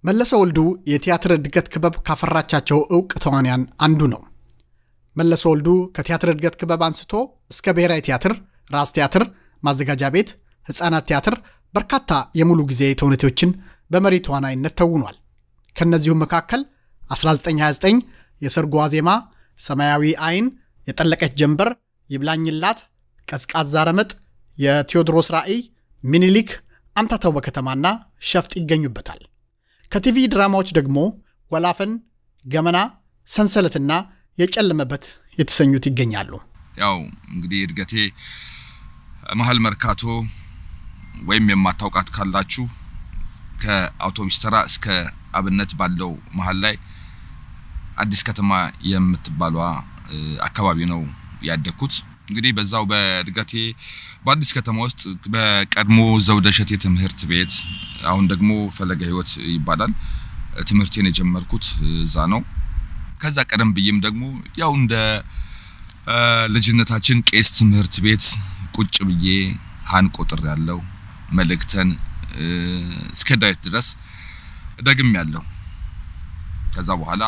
መለሰ ወልዱ የቲያትር እድገት ክበብ ካፈራቻቸው እውቅ ተዋንያን አንዱ ነው። መለሰ ወልዱ ከቲያትር እድገት ክበብ አንስቶ እስከ ብሔራዊ ቲያትር፣ ራስ ቲያትር፣ ማዘጋጃ ቤት፣ ሕፃናት ቲያትር በርካታ የሙሉ ጊዜ ተውኔቶችን በመሪ ተዋናይነት ተውኗል። ከእነዚሁም መካከል 1929 የሰርጉ ዋዜማ፣ ሰማያዊ አይን፣ የጠለቀች ጀንበር፣ ይብላኝላት፣ ቀዝቃዛ ረመጥ፣ የቴዎድሮስ ራእይ፣ ሚኒሊክ፣ አምታታው በከተማና ሸፍጥ ይገኙበታል። ከቲቪ ድራማዎች ደግሞ ወላፈን፣ ገመና፣ ሰንሰለትና የጨለመበት የተሰኙት ይገኛሉ። ያው እንግዲህ እድገቴ መሀል መርካቶ ወይም የማታውቃት ካላችሁ ከአውቶቡስ ተራ እስከ አብነት ባለው መሀል ላይ አዲስ ከተማ የምትባሏ አካባቢ ነው ያደግኩት። እንግዲህ በዛው በእድገቴ በአዲስ ከተማ ውስጥ በቀድሞ ዘውደ እሸቴ ትምህርት ቤት አሁን ደግሞ ፈለገ ሕይወት ይባላል ትምህርቴን የጀመርኩት እዛ ነው። ከዛ ቀደም ብዬም ደግሞ ያው እንደ ልጅነታችን ቄስ ትምህርት ቤት ቁጭ ብዬ ሀን ቆጥር ያለው መልእክተን እስከ ዳዊት ድረስ ደግም ያለው ከዛ በኋላ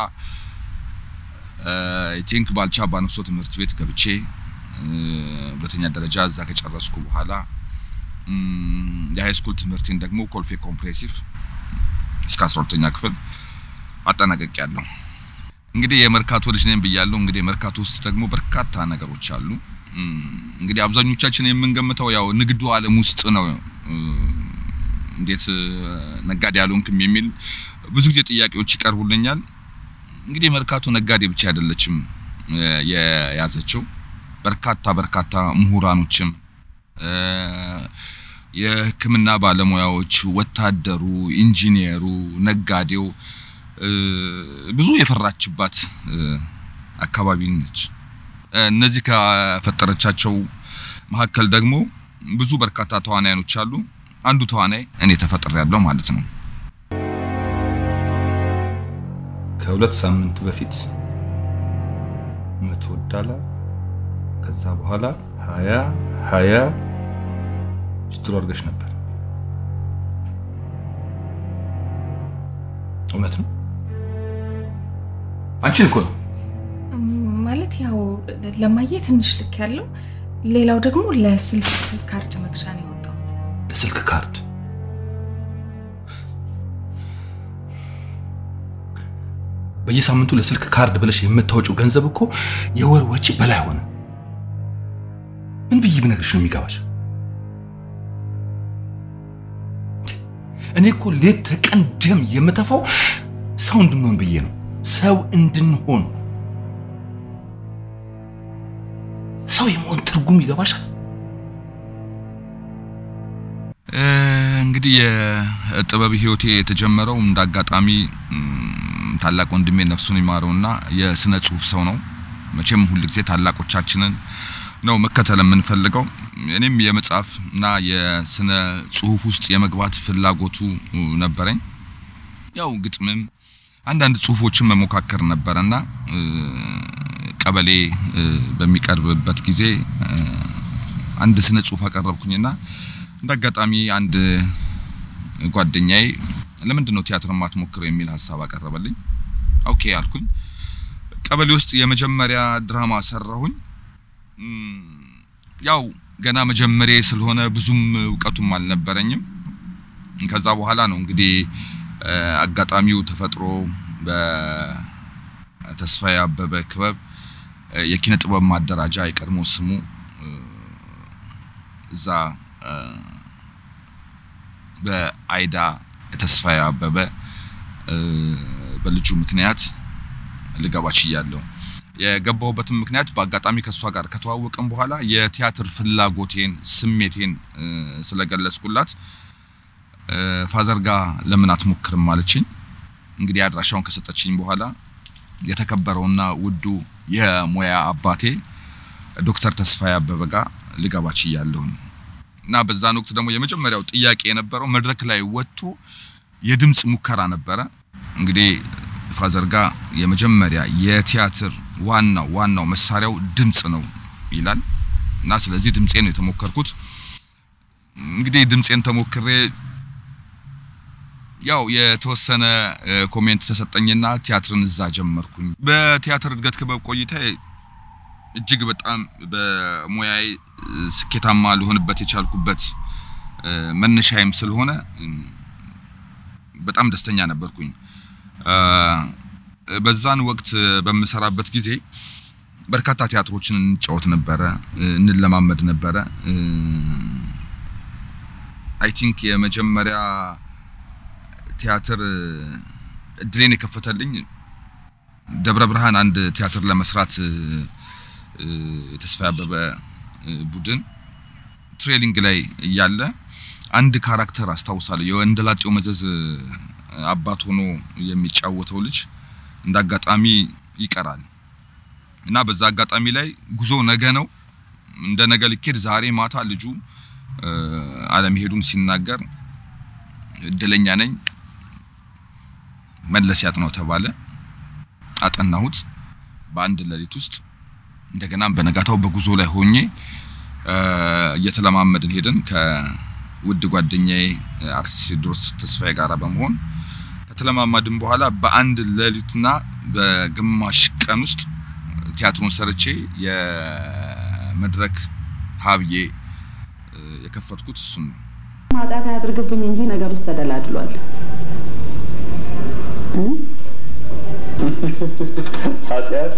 ቲንክ ባልቻ ባነፍሶ ትምህርት ቤት ገብቼ ሁለተኛ ደረጃ እዛ ከጨረስኩ በኋላ የሃይ ስኩል ትምህርቴን ደግሞ ኮልፌ ኮምፕሬሲቭ እስከ 12ኛ ክፍል አጠናቀቅ ያለው። እንግዲህ የመርካቶ ልጅ ነኝ ብያለሁ። እንግዲህ የመርካቶ ውስጥ ደግሞ በርካታ ነገሮች አሉ። እንግዲህ አብዛኞቻችን የምንገምተው ያው ንግዱ ዓለም ውስጥ ነው። እንዴት ነጋዴ አልሆንክም የሚል ብዙ ጊዜ ጥያቄዎች ይቀርቡልኛል። እንግዲህ መርካቶ ነጋዴ ብቻ አይደለችም የያዘችው በርካታ በርካታ ምሁራኖችም የሕክምና ባለሙያዎች፣ ወታደሩ፣ ኢንጂኒየሩ፣ ነጋዴው ብዙ የፈራችባት አካባቢ ነች። እነዚህ ከፈጠረቻቸው መካከል ደግሞ ብዙ በርካታ ተዋናያኖች አሉ። አንዱ ተዋናይ እኔ ተፈጥሬያለሁ ማለት ነው። ከሁለት ሳምንት በፊት መቶ ዳላር ከዛ በኋላ ሀያ ሀያ ስትሮ አድርገሽ ነበር። እውነት ነው? አንቺን እኮ ነው ማለት ያው ለማየ ትንሽ ልክ ያለው ሌላው ደግሞ ለስልክ ካርድ መግዣ ነው የወጣሁት። ለስልክ ካርድ በየሳምንቱ ለስልክ ካርድ ብለሽ የምታወጪው ገንዘብ እኮ የወር ወጪ በላይ ሆነ። ምን ብዬ ብነግርሽ ነው የሚገባሽ? እኔ እኮ ሌት ተቀን ደም የምተፋው ሰው እንድንሆን ብዬ ነው። ሰው እንድንሆን ሰው የመሆን ትርጉም ይገባሻል? እንግዲህ የጥበብ ህይወቴ የተጀመረው እንደ አጋጣሚ ታላቅ ወንድሜ ነፍሱን ይማረውና የስነ ጽሁፍ ሰው ነው። መቼም ሁልጊዜ ታላቆቻችንን ነው መከተል የምንፈልገው። እኔም የመጽሐፍ እና የስነ ጽሁፍ ውስጥ የመግባት ፍላጎቱ ነበረኝ። ያው ግጥምም አንዳንድ ጽሁፎችን መሞካከር ነበረና ቀበሌ በሚቀርብበት ጊዜ አንድ ስነ ጽሁፍ አቀረብኩኝና እንደ አጋጣሚ አንድ ጓደኛዬ ለምንድን ነው ቲያትር ማትሞክረው የሚል ሀሳብ አቀረበልኝ። ኦኬ አልኩኝ። ቀበሌ ውስጥ የመጀመሪያ ድራማ ሰራሁኝ። ያው ገና መጀመሪያ ስለሆነ ብዙም እውቀቱም አልነበረኝም። ከዛ በኋላ ነው እንግዲህ አጋጣሚው ተፈጥሮ በተስፋዬ አበበ ክበብ የኪነ ጥበብ ማደራጃ የቀድሞ ስሙ እዛ በአይዳ ተስፋዬ አበበ በልጁ ምክንያት ልገባ ችያለሁ። የገባሁበትም ምክንያት በአጋጣሚ ከእሷ ጋር ከተዋወቅን በኋላ የቲያትር ፍላጎቴን ስሜቴን ስለገለጽኩላት ፋዘር ጋር ለምን አትሞክርም አለችኝ። እንግዲህ አድራሻውን ከሰጠችኝ በኋላ የተከበረውና ውዱ የሙያ አባቴ ዶክተር ተስፋዬ አበበ ጋር ልገባ ችያለሁኝ እና በዛን ወቅት ደግሞ የመጀመሪያው ጥያቄ የነበረው መድረክ ላይ ወጥቶ የድምፅ ሙከራ ነበረ። እንግዲህ ፋዘር ጋር የመጀመሪያ የቲያትር ዋናው ዋናው መሳሪያው ድምፅ ነው ይላል እና ስለዚህ ድምፄ ነው የተሞከርኩት። እንግዲህ ድምፄን ተሞክሬ ያው የተወሰነ ኮሜንት ተሰጠኝና ቲያትርን እዛ ጀመርኩኝ። በቲያትር እድገት ክበብ ቆይታ እጅግ በጣም በሙያዬ ስኬታማ ልሆንበት የቻልኩበት መነሻዬም ስለሆነ በጣም ደስተኛ ነበርኩኝ። በዛን ወቅት በምሰራበት ጊዜ በርካታ ቲያትሮችን እንጫወት ነበረ፣ እንለማመድ ነበረ። አይ ቲንክ የመጀመሪያ ቲያትር እድሌን የከፈተልኝ ደብረ ብርሃን አንድ ቲያትር ለመስራት የተስፋ አበበ ቡድን ትሬሊንግ ላይ እያለ አንድ ካራክተር አስታውሳለሁ። የወንደላጤው መዘዝ አባት ሆኖ የሚጫወተው ልጅ እንደ አጋጣሚ ይቀራል እና በዛ አጋጣሚ ላይ ጉዞ ነገ ነው እንደ ነገ ልኬድ ዛሬ ማታ ልጁ አለመሄዱን ሲናገር እድለኛ ነኝ መለስ ያጥናው ተባለ። አጠናሁት በአንድ ሌሊት ውስጥ። እንደገናም በነጋታው በጉዞ ላይ ሆኜ እየተለማመድን ሄደን ከውድ ጓደኛዬ አርቲስት ቴዎድሮስ ተስፋዬ ጋራ በመሆን ከተለማመድን በኋላ በአንድ ሌሊትና በግማሽ ቀን ውስጥ ቲያትሩን ሰርቼ የመድረክ ሀብዬ የከፈትኩት እሱን ነው። ማጣት አያድርግብኝ እንጂ ነገር ውስጥ ተደላድሏል። ኃጢአት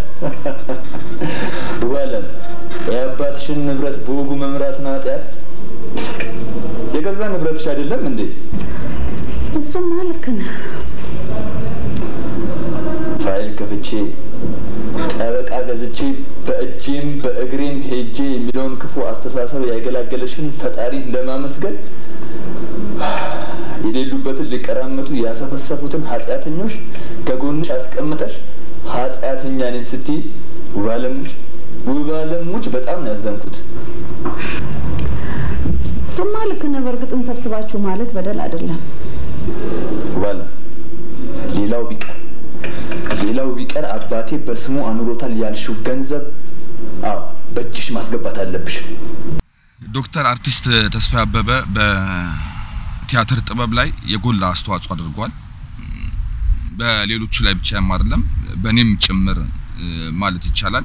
ዋለም የአባትሽን ንብረት በወጉ መምራት ነው ኃጢአት። የገዛ ንብረትሽ አይደለም እንዴ? እሱማ ልክ ነህ። ፋይል ከፍቼ ጠበቃ ገዝቼ በእጄም በእግሬም ሄጄ የሚለውን ክፉ አስተሳሰብ ያገላገለሽን ፈጣሪን ለማመስገን የሌሉበትን ሊቀራመቱ ያሰፈሰፉትን ኃጢአተኞች ከጎንሽ አስቀምጠሽ ኃጢአተኛ ነኝ ስትይ ውባለሙች ውባለሙች በጣም ነው ያዘንኩት። እሱማ ልክ ነህ። በእርግጥን ሰብስባችሁ ማለት በደል አይደለም። ውባለም ሌላው ቢቀር ሌላው ቢቀር አባቴ በስሙ አኑሮታል ያልሽው ገንዘብ አዎ በእጅሽ ማስገባት አለብሽ። ዶክተር አርቲስት ተስፋ አበበ በቲያትር ጥበብ ላይ የጎላ አስተዋጽኦ አድርጓል። በሌሎቹ ላይ ብቻም አይደለም በእኔም ጭምር ማለት ይቻላል።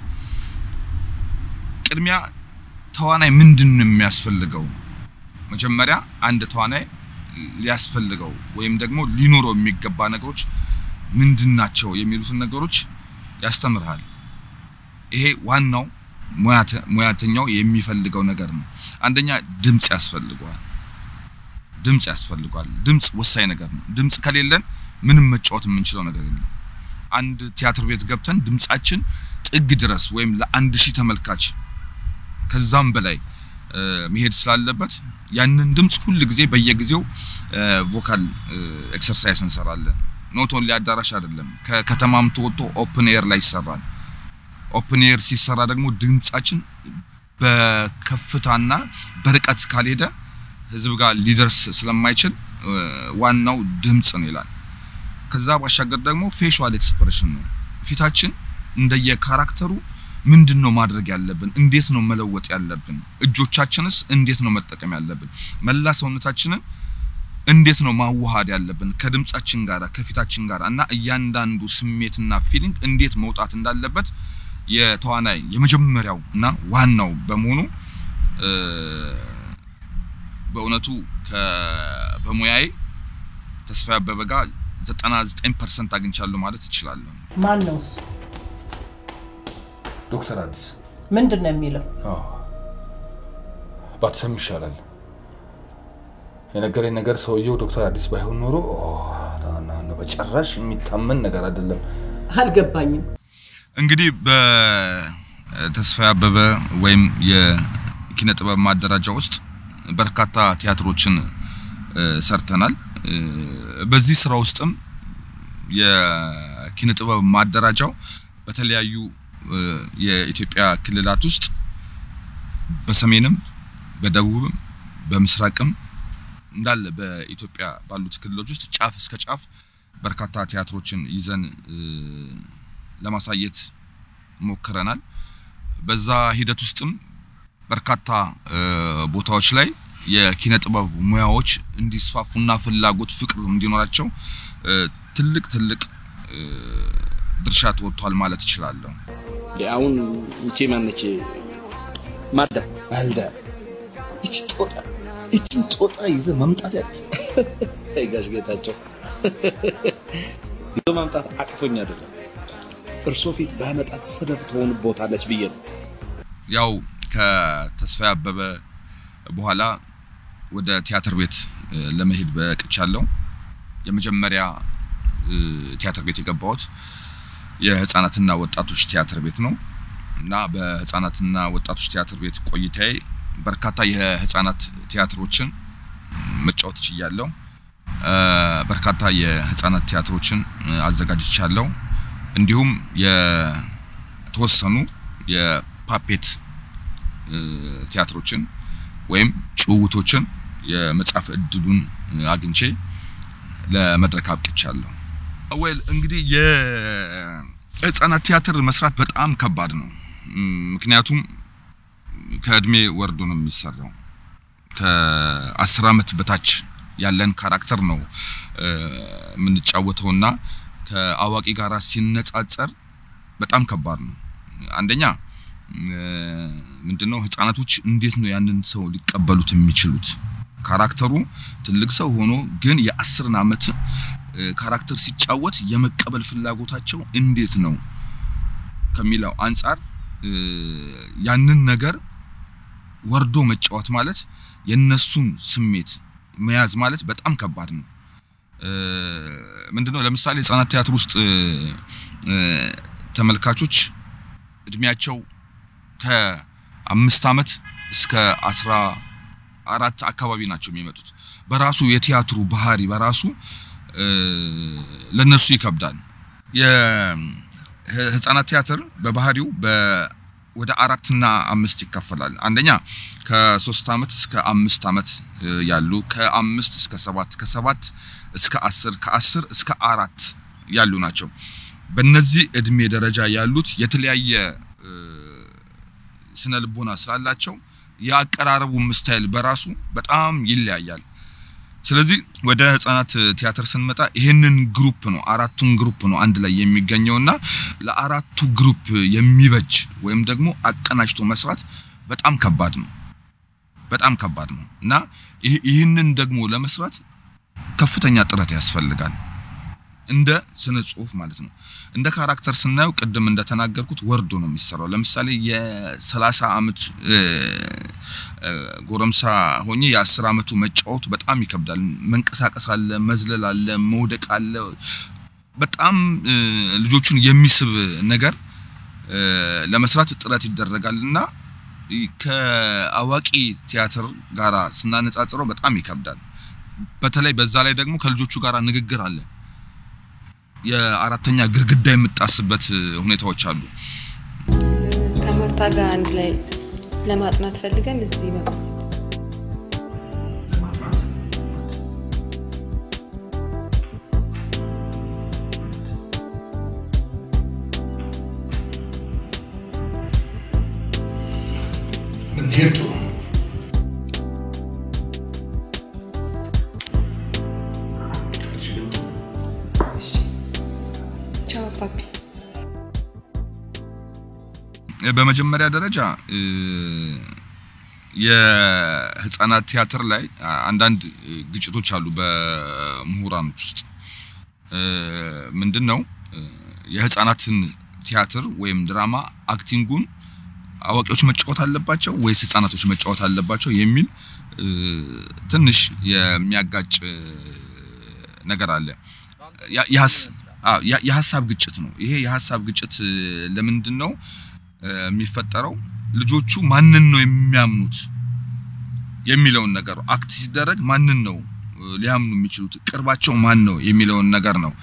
ቅድሚያ ተዋናይ ምንድን ነው የሚያስፈልገው? መጀመሪያ አንድ ተዋናይ ሊያስፈልገው ወይም ደግሞ ሊኖረው የሚገባ ነገሮች ምንድን ናቸው የሚሉትን ነገሮች ያስተምርሃል። ይሄ ዋናው ሙያተኛው የሚፈልገው ነገር ነው። አንደኛ ድምጽ ያስፈልገዋል። ድምጽ ያስፈልገዋል። ድምጽ ወሳኝ ነገር ነው። ድምጽ ከሌለን ምንም መጫወት የምንችለው ነገር የለም። አንድ ቲያትር ቤት ገብተን ድምጻችን ጥግ ድረስ ወይም ለአንድ ሺህ ተመልካች ከዛም በላይ መሄድ ስላለበት ያንን ድምጽ ሁል ጊዜ በየጊዜው ቮካል ኤክሰርሳይዝ እንሰራለን። ኖት ኦንሊ አዳራሽ አይደለም፣ ከከተማም ተወጥቶ ኦፕን ኤር ላይ ይሰራል። ኦፕን ኤር ሲሰራ ደግሞ ድምጻችን በከፍታና በርቀት ካልሄደ ህዝብ ጋር ሊደርስ ስለማይችል ዋናው ድምጽ ነው ይላል። ከዛ ባሻገር ደግሞ ፌሻል ኤክስፕሬሽን ነው። ፊታችን እንደየ ካራክተሩ ምንድን ነው ማድረግ ያለብን? እንዴት ነው መለወጥ ያለብን? እጆቻችንስ እንዴት ነው መጠቀም ያለብን? መላ ሰውነታችንን እንዴት ነው ማዋሃድ ያለብን ከድምጻችን ጋር ከፊታችን ጋር እና እያንዳንዱ ስሜትና ፊሊንግ እንዴት መውጣት እንዳለበት የተዋናይ የመጀመሪያው እና ዋናው በመሆኑ በእውነቱ በሙያዬ ተስፋ አበበ ጋር 99% አግኝቻለሁ ማለት እችላለሁ። ማን ነው እሱ? ዶክተር አዲስ ምንድን ነው የሚለው? ባትሰሚ ይሻላል። የነገረኝ ነገር ሰውየው ዶክተር አዲስ ባይሆን ኖሮ በጭራሽ የሚታመን ነገር አይደለም። አልገባኝም። እንግዲህ በተስፋ አበበ ወይም የኪነ ጥበብ ማደራጃ ውስጥ በርካታ ቲያትሮችን ሰርተናል። በዚህ ስራ ውስጥም የኪነ ጥበብ ማደራጃው በተለያዩ የኢትዮጵያ ክልላት ውስጥ በሰሜንም በደቡብም በምስራቅም እንዳለ በኢትዮጵያ ባሉት ክልሎች ውስጥ ጫፍ እስከ ጫፍ በርካታ ቲያትሮችን ይዘን ለማሳየት ሞክረናል። በዛ ሂደት ውስጥም በርካታ ቦታዎች ላይ የኪነ ጥበብ ሙያዎች እንዲስፋፉና ፍላጎት ፍቅር እንዲኖራቸው ትልቅ ትልቅ ድርሻ ተወጥቷል ማለት እችላለሁ። አሁን ይቺ ማነች ማልዳ ማልዳ ይቺ ጦጣ ይቺን ጦጣ ይዘህ መምጣት ያት ጋሽ ጌታቸው ይዞ ማምጣት አቅቶኝ አይደለም እርሶ ፊት ባመጣት ሰበብ ትሆንቦታለች ብዬ ነው። ያው ከተስፋዬ አበበ በኋላ ወደ ቲያትር ቤት ለመሄድ በቅቻለሁ። የመጀመሪያ ቲያትር ቤት የገባሁት የህፃናትና ወጣቶች ቲያትር ቤት ነው እና በህፃናትና ወጣቶች ቲያትር ቤት ቆይታዬ በርካታ የህፃናት ቲያትሮችን መጫወት ችያለሁ። በርካታ የህፃናት ቲያትሮችን አዘጋጅቻለሁ። እንዲሁም የተወሰኑ የፓፔት ቲያትሮችን ወይም ጭውውቶችን የመጻፍ እድሉን አግኝቼ ለመድረክ አብቅቻለሁ። ወል እንግዲህ የህፃናት ቲያትር መስራት በጣም ከባድ ነው። ምክንያቱም ከእድሜ ወርዶ ነው የሚሰራው። ከአስር ዓመት በታች ያለን ካራክተር ነው የምንጫወተውና ከአዋቂ ጋር ሲነጻጸር በጣም ከባድ ነው። አንደኛ ምንድነው ህፃናቶች እንዴት ነው ያንን ሰው ሊቀበሉት የሚችሉት? ካራክተሩ ትልቅ ሰው ሆኖ ግን የአስርን ዓመት ካራክተር ሲጫወት የመቀበል ፍላጎታቸው እንዴት ነው ከሚለው አንጻር ያንን ነገር ወርዶ መጫወት ማለት የነሱን ስሜት መያዝ ማለት በጣም ከባድ ነው። ምንድነው ለምሳሌ ህፃናት ቲያትር ውስጥ ተመልካቾች እድሜያቸው ከአምስት ዓመት እስከ አስራ አራት አካባቢ ናቸው የሚመጡት። በራሱ የቲያትሩ ባህሪ በራሱ ለነሱ ይከብዳል። የህፃናት ቲያትር በባህሪው ወደ አራትና አምስት ይከፈላል። አንደኛ ከሶስት ዓመት እስከ አምስት ዓመት ያሉ፣ ከአምስት እስከ ሰባት፣ ከሰባት እስከ አስር፣ ከአስር እስከ አራት ያሉ ናቸው። በእነዚህ እድሜ ደረጃ ያሉት የተለያየ ስነ ልቦና ስላላቸው የአቀራረቡም ስታይል በራሱ በጣም ይለያያል። ስለዚህ ወደ ህፃናት ቲያትር ስንመጣ ይህንን ግሩፕ ነው አራቱን ግሩፕ ነው አንድ ላይ የሚገኘውና ለአራቱ ግሩፕ የሚበጅ ወይም ደግሞ አቀናጅቶ መስራት በጣም ከባድ ነው። በጣም ከባድ ነው እና ይህንን ደግሞ ለመስራት ከፍተኛ ጥረት ያስፈልጋል። እንደ ስነ ጽሁፍ ማለት ነው። እንደ ካራክተር ስናየው ቅድም እንደተናገርኩት ወርዶ ነው የሚሰራው። ለምሳሌ የሰላሳ ዓመት ጎረምሳ ሆኜ የአስር ዓመቱ መጫወቱ በጣም ይከብዳል። መንቀሳቀስ አለ፣ መዝለል አለ፣ መውደቅ አለ። በጣም ልጆቹን የሚስብ ነገር ለመስራት ጥረት ይደረጋል እና ከአዋቂ ቲያትር ጋራ ስናነጻጽረው በጣም ይከብዳል። በተለይ በዛ ላይ ደግሞ ከልጆቹ ጋር ንግግር አለ። የአራተኛ ግድግዳ የምጣስበት ሁኔታዎች አሉ። ከማርታ ጋር አንድ ላይ ለማጥናት ፈልገን እዚህ ነው ብንሄድ ጥሩ ነው። ቻው ፓፒ። በመጀመሪያ ደረጃ የህፃናት ቲያትር ላይ አንዳንድ ግጭቶች አሉ በምሁራኖች ውስጥ ምንድን ነው የህፃናትን ቲያትር ወይም ድራማ አክቲንጉን አዋቂዎች መጫወት አለባቸው ወይስ ህፃናቶች መጫወት አለባቸው የሚል ትንሽ የሚያጋጭ ነገር አለ። የሀሳብ ግጭት ነው። ይሄ የሀሳብ ግጭት ለምንድን ነው የሚፈጠረው? ልጆቹ ማንን ነው የሚያምኑት የሚለውን ነገር አክት ሲደረግ ማንን ነው ሊያምኑ የሚችሉት ቅርባቸው ማን ነው የሚለውን ነገር ነው።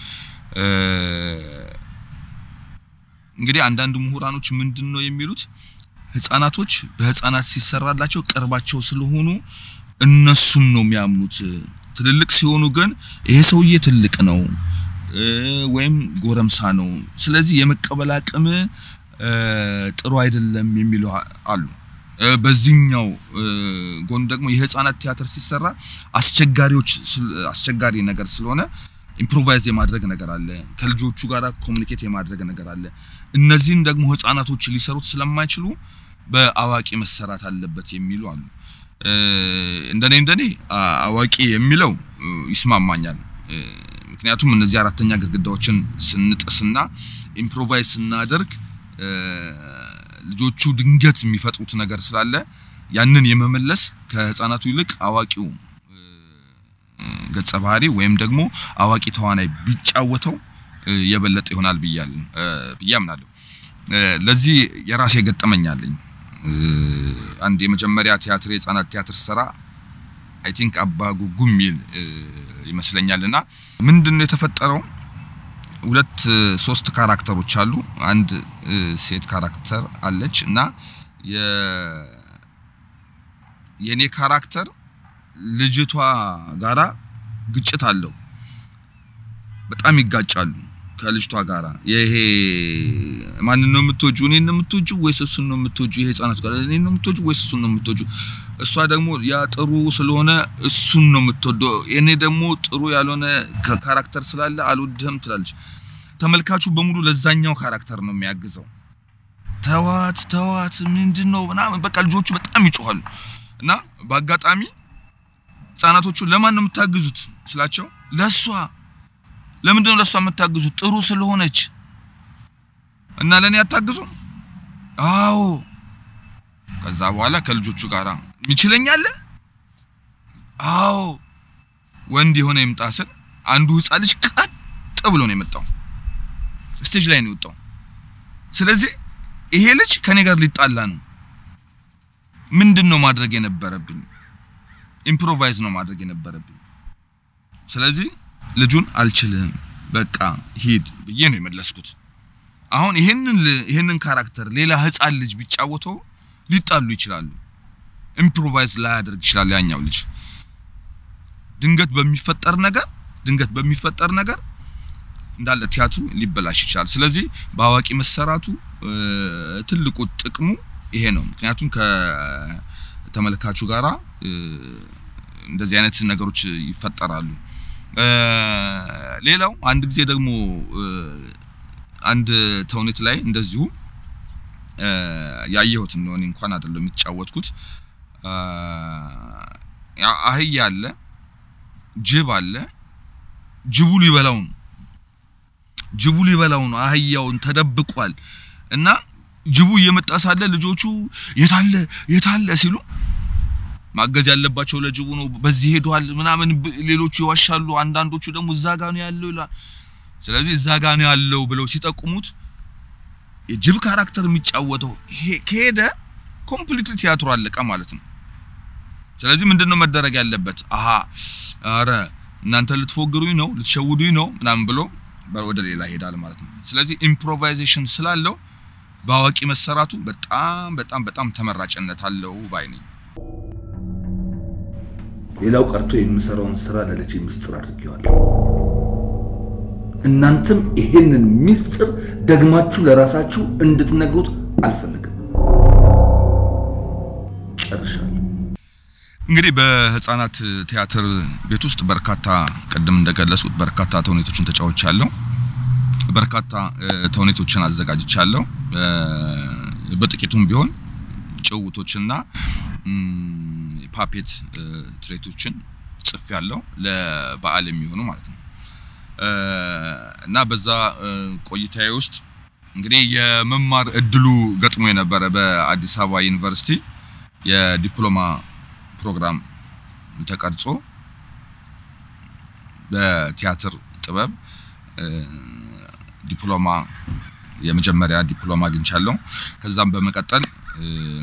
እንግዲህ አንዳንድ ምሁራኖች ምንድን ነው የሚሉት ህፃናቶች በህፃናት ሲሰራላቸው ቅርባቸው ስለሆኑ እነሱን ነው የሚያምኑት። ትልልቅ ሲሆኑ ግን ይሄ ሰውዬ ትልቅ ነው ወይም ጎረምሳ ነው፣ ስለዚህ የመቀበል አቅም ጥሩ አይደለም የሚሉ አሉ። እ፣ በዚህኛው እ፣ ጎን ደግሞ የህፃናት ቲያትር ሲሰራ አስቸጋሪዎች ስል- አስቸጋሪ ነገር ስለሆነ ኢምፕሮቫይዝ የማድረግ ነገር አለ። ከልጆቹ ጋር ኮሚኒኬት የማድረግ ነገር አለ። እነዚህን ደግሞ ህፃናቶች ሊሰሩት ስለማይችሉ በአዋቂ መሰራት አለበት የሚሉ አሉ። እ፣ እንደኔ እንደኔ አ- አዋቂ የሚለው እ፣ ይስማማኛል። እ፣ ምክንያቱም እነዚህ አራተኛ ግድግዳዎችን ስንጥስና ኢምፕሮቫይዝ ስናደርግ እ፣ ልጆቹ ድንገት የሚፈጥሩት ነገር ስላለ ያንን የመመለስ ከህፃናቱ ይልቅ አዋቂው ገጸ ባህሪ ወይም ደግሞ አዋቂ ተዋናይ ቢጫወተው እ፣ የበለጠ ይሆናል ብያል እ፣ ብዬ አምናለሁ። እ፣ ለዚህ የራሴ ገጠመኝ አለኝ። እ፣ አንድ የመጀመሪያ ቲያትር የህፃናት ቲያትር ስራ አይ ቲንክ አባ ጉጉ የሚል እ፣ ይመስለኛልና ምንድነው የተፈጠረው? ሁለት እ፣ ሶስት ካራክተሮች አሉ። አንድ እ፣ ሴት ካራክተር አለች እና የ የኔ ካራክተር ልጅቷ ጋራ ግጭት አለው። በጣም ይጋጫሉ ከልጅቷ ጋራ። ይሄ ማንን ነው የምትወጁ? እኔን ነው የምትወጁ ወይስ እሱን ነው የምትወጁ? ይሄ ህፃናት ጋር እኔን ነው የምትወጁ ወይስ እሱን ነው የምትወጁ? እሷ ደግሞ ያ ጥሩ ስለሆነ እሱን ነው የምትወደው፣ እኔ ደግሞ ጥሩ ያልሆነ ከ- ካራክተር ስላለ አልወድህም ትላለች። ተመልካቹ በሙሉ ለዛኛው ካራክተር ነው የሚያግዘው። ተዋት ተዋት፣ ምንድን ነው ምናምን በቃ ልጆቹ በጣም ይጮኻሉ። እና በአጋጣሚ ህጻናቶቹ ለማን ነው የምታግዙት ስላቸው ለሷ ለምንድን ነው ለሷ የምታግዙት ጥሩ ስለሆነች እና ለኔ አታግዙም አዎ ከዛ በኋላ ከልጆቹ ጋር ሚችለኛለ አዎ ወንድ የሆነ ይምጣ ስል አንዱ ህፃን ልጅ ቀጥ ብሎ ነው የመጣው ስቴጅ ላይ ነው የወጣው ስለዚህ ይሄ ልጅ ከኔ ጋር ሊጣላ ነው ምንድን ነው ማድረግ የነበረብኝ ኢምፕሮቫይዝ ነው ማድረግ የነበረብኝ ስለዚህ ልጁን አልችልህም በቃ ሂድ ብዬ ነው የመለስኩት አሁን ይሄንን ል- ይሄንን ካራክተር ሌላ ህፃን ልጅ ቢጫወተው ሊጣሉ ይችላሉ ኢምፕሮቫይዝ ላያደርግ ይችላል ያኛው ልጅ ድንገት በሚፈጠር ነገር ድንገት በሚፈጠር ነገር እንዳለ ቲያትሩ ሊበላሽ ይችላል ስለዚህ በአዋቂ መሰራቱ እ፣ ትልቁ ጥቅሙ ይሄ ነው ምክንያቱም ከተመልካቹ ጋራ እ፣ እንደዚህ አይነት ነገሮች ይፈጠራሉ እ፣ ሌላው አንድ ጊዜ ደግሞ እ፣ አንድ ተውኔት ላይ እንደዚሁ እ፣ ያየሁት እንደሆነ እንኳን አይደለም የሚጫወትኩት እ፣ ያ አህያ አለ ጅብ አለ ጅቡ ሊበላው ነው ጅቡ ሊበላው ነው አህያውን ተደብቋል እና ጅቡ እየመጣ ሳለ ልጆቹ የታለ የታለ ሲሉ ማገዝ ያለባቸው ለጅቡ ነው በዚህ ሄዷል ምናምን ብ- ሌሎቹ ይዋሻሉ አንዳንዶቹ ደግሞ እዛ ጋ ነው ያለው ይላል ስለዚህ እዛ ጋ ነው ያለው ብለው ሲጠቁሙት የጅብ ካራክተር የሚጫወተው ሄ- ከሄደ ኮምፕሊት ቲያትሩ አለቀ ማለት ነው ስለዚህ ምንድነው መደረግ ያለበት አሃ አረ እናንተ ልትፎግሩኝ ነው ልትሸውዱኝ ነው ምናምን ብሎ በ- ወደ ሌላ ይሄዳል ማለት ነው ስለዚህ ኢምፕሮቫይዜሽን ስላለው በአዋቂ መሰራቱ በጣም በጣም በጣም ተመራጭነት አለው ባይ ነኝ ሌላው ቀርቶ የምሰራውን ስራ ለልጄ ምስጢር አድርጌዋለሁ። እናንተም ይሄንን ምስጢር ደግማችሁ ለራሳችሁ እንድትነግሩት አልፈልግም። ጨርሻለሁ። እንግዲህ በህፃናት ቲያትር ቤት ውስጥ በርካታ ቅድም እንደገለጹት በርካታ ተውኔቶችን ተጫውቻለሁ። በርካታ እ፣ ተውኔቶችን አዘጋጅቻለሁ። እ፣ በጥቂቱም ቢሆን ጭውቶችና እም፣ ፓፔት እ፣ ትርኢቶችን ጽፌያለሁ ለበዓል የሚሆኑ ማለት ነው። እ፣ እና በዛ እ፣ ቆይታዬ ውስጥ እንግዲህ የመማር እድሉ ገጥሞ የነበረ በአዲስ አበባ ዩኒቨርሲቲ የዲፕሎማ ፕሮግራም ተቀርጾ በቲያትር ጥበብ እ፣ ዲፕሎማ የመጀመሪያ ዲፕሎማ አግኝቻለሁ። ከዛም በመቀጠል እ፣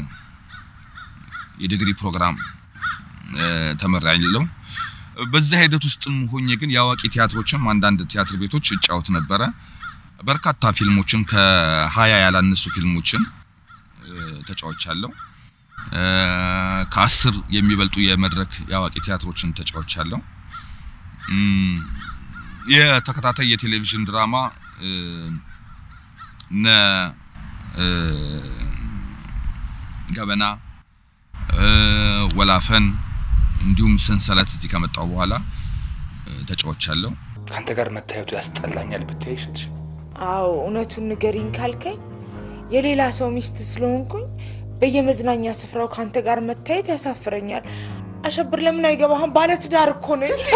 የዲግሪ ፕሮግራም እ፣ ተመራለሁ። በዛ ሂደት ውስጥም ሆኜ ግን የአዋቂ ቲያትሮችም አንዳንድ ቲያትር ቤቶች እጫወት ነበረ። በርካታ ፊልሞችን ከሀያ ያላነሱ ፊልሞችን እ፣ ተጫውቻለሁ። እ፣ ከአስር የሚበልጡ የመድረክ የአዋቂ ቲያትሮችን ተጫውቻለሁ። እም፣ የተከታታይ የቴሌቪዥን ድራማ እ፣ እነ እ፣ ገበና ወላፈን እንዲሁም ሰንሰለት እዚህ ከመጣው በኋላ ተጫውቻለሁ። ከአንተ ጋር መታየቱ ያስጠላኛል ብትይሽ እንጂ አዎ እውነቱን ንገሪኝ ካልከኝ የሌላ ሰው ሚስት ስለሆንኩኝ በየመዝናኛ ስፍራው ከአንተ ጋር መታየት ያሳፍረኛል። አሸብር ለምን አይገባህም? ባለትዳር እኮ ነች።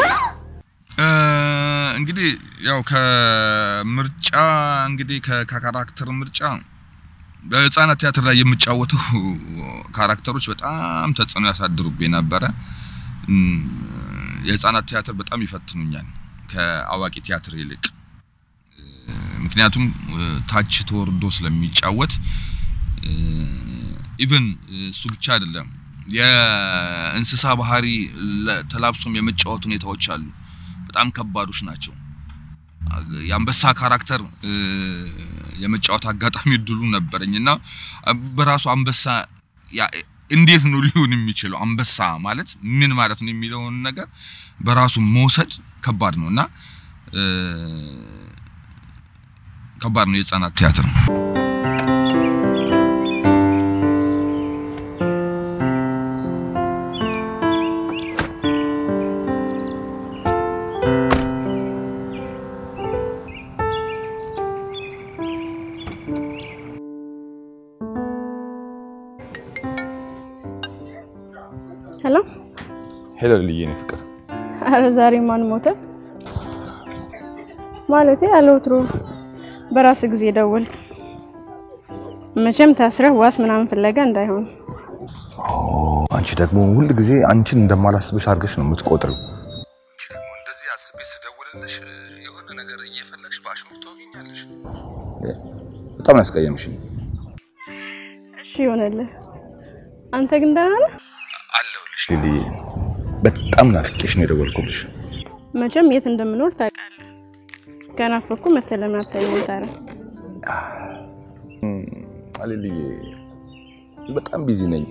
እንግዲህ ያው ከምርጫ እንግዲህ ከካራክተር ምርጫ በህፃናት ቲያትር ላይ የምጫወተው ካራክተሮች በጣም ተጽዕኖ ያሳድሩብኝ ነበረ። የህፃናት ቲያትር በጣም ይፈትኑኛል ከአዋቂ ቲያትር ይልቅ። ምክንያቱም ታች ተወርዶ ስለሚጫወት ኢቭን እሱ ብቻ አይደለም፣ የእንስሳ ባህሪ ተላብሶም የመጫወት ሁኔታዎች አሉ። በጣም ከባዶች ናቸው። የአንበሳ ካራክተር የመጫወት አጋጣሚ እድሉ ነበረኝ እና በራሱ አንበሳ እንዴት ነው ሊሆን የሚችለው አንበሳ ማለት ምን ማለት ነው የሚለውን ነገር በራሱ መውሰድ ከባድ ነው እና ከባድ ነው የህፃናት ቲያትር ነው። ሄሎ ሄሎ ልዬ ነው ፍቅር። አረ ዛሬ ማን ሞተ? ማለቴ ያለ ወትሮ በራስ ጊዜ ደወልክ። መቼም ታስረህ ዋስ ምናምን ፍለጋ እንዳይሆን። አንቺ ደግሞ ሁል ጊዜ አንቺን እንደማላስብሽ አድርገሽ ነው የምትቆጥሪው። አንቺ ደግሞ እንደዚህ አስቤ ስደውልልሽ የሆነ ነገር እየፈለግሽ በአሽሙር ታወጊኛለሽ። በጣም ነው ያስቀየምሽኝ። እሺ ይሆንልህ። አንተ ግን ደህና ነህ? አለሁልሽ ሊልዬ። በጣም ናፍቄሽ ነው የደወልኩልሽ። መቼም የት እንደምኖር ታውቃለህ። ከናፈኩ መተህ ለምን አታየኝም ታዲያ? ሊልዬ በጣም ቢዚ ነኝ።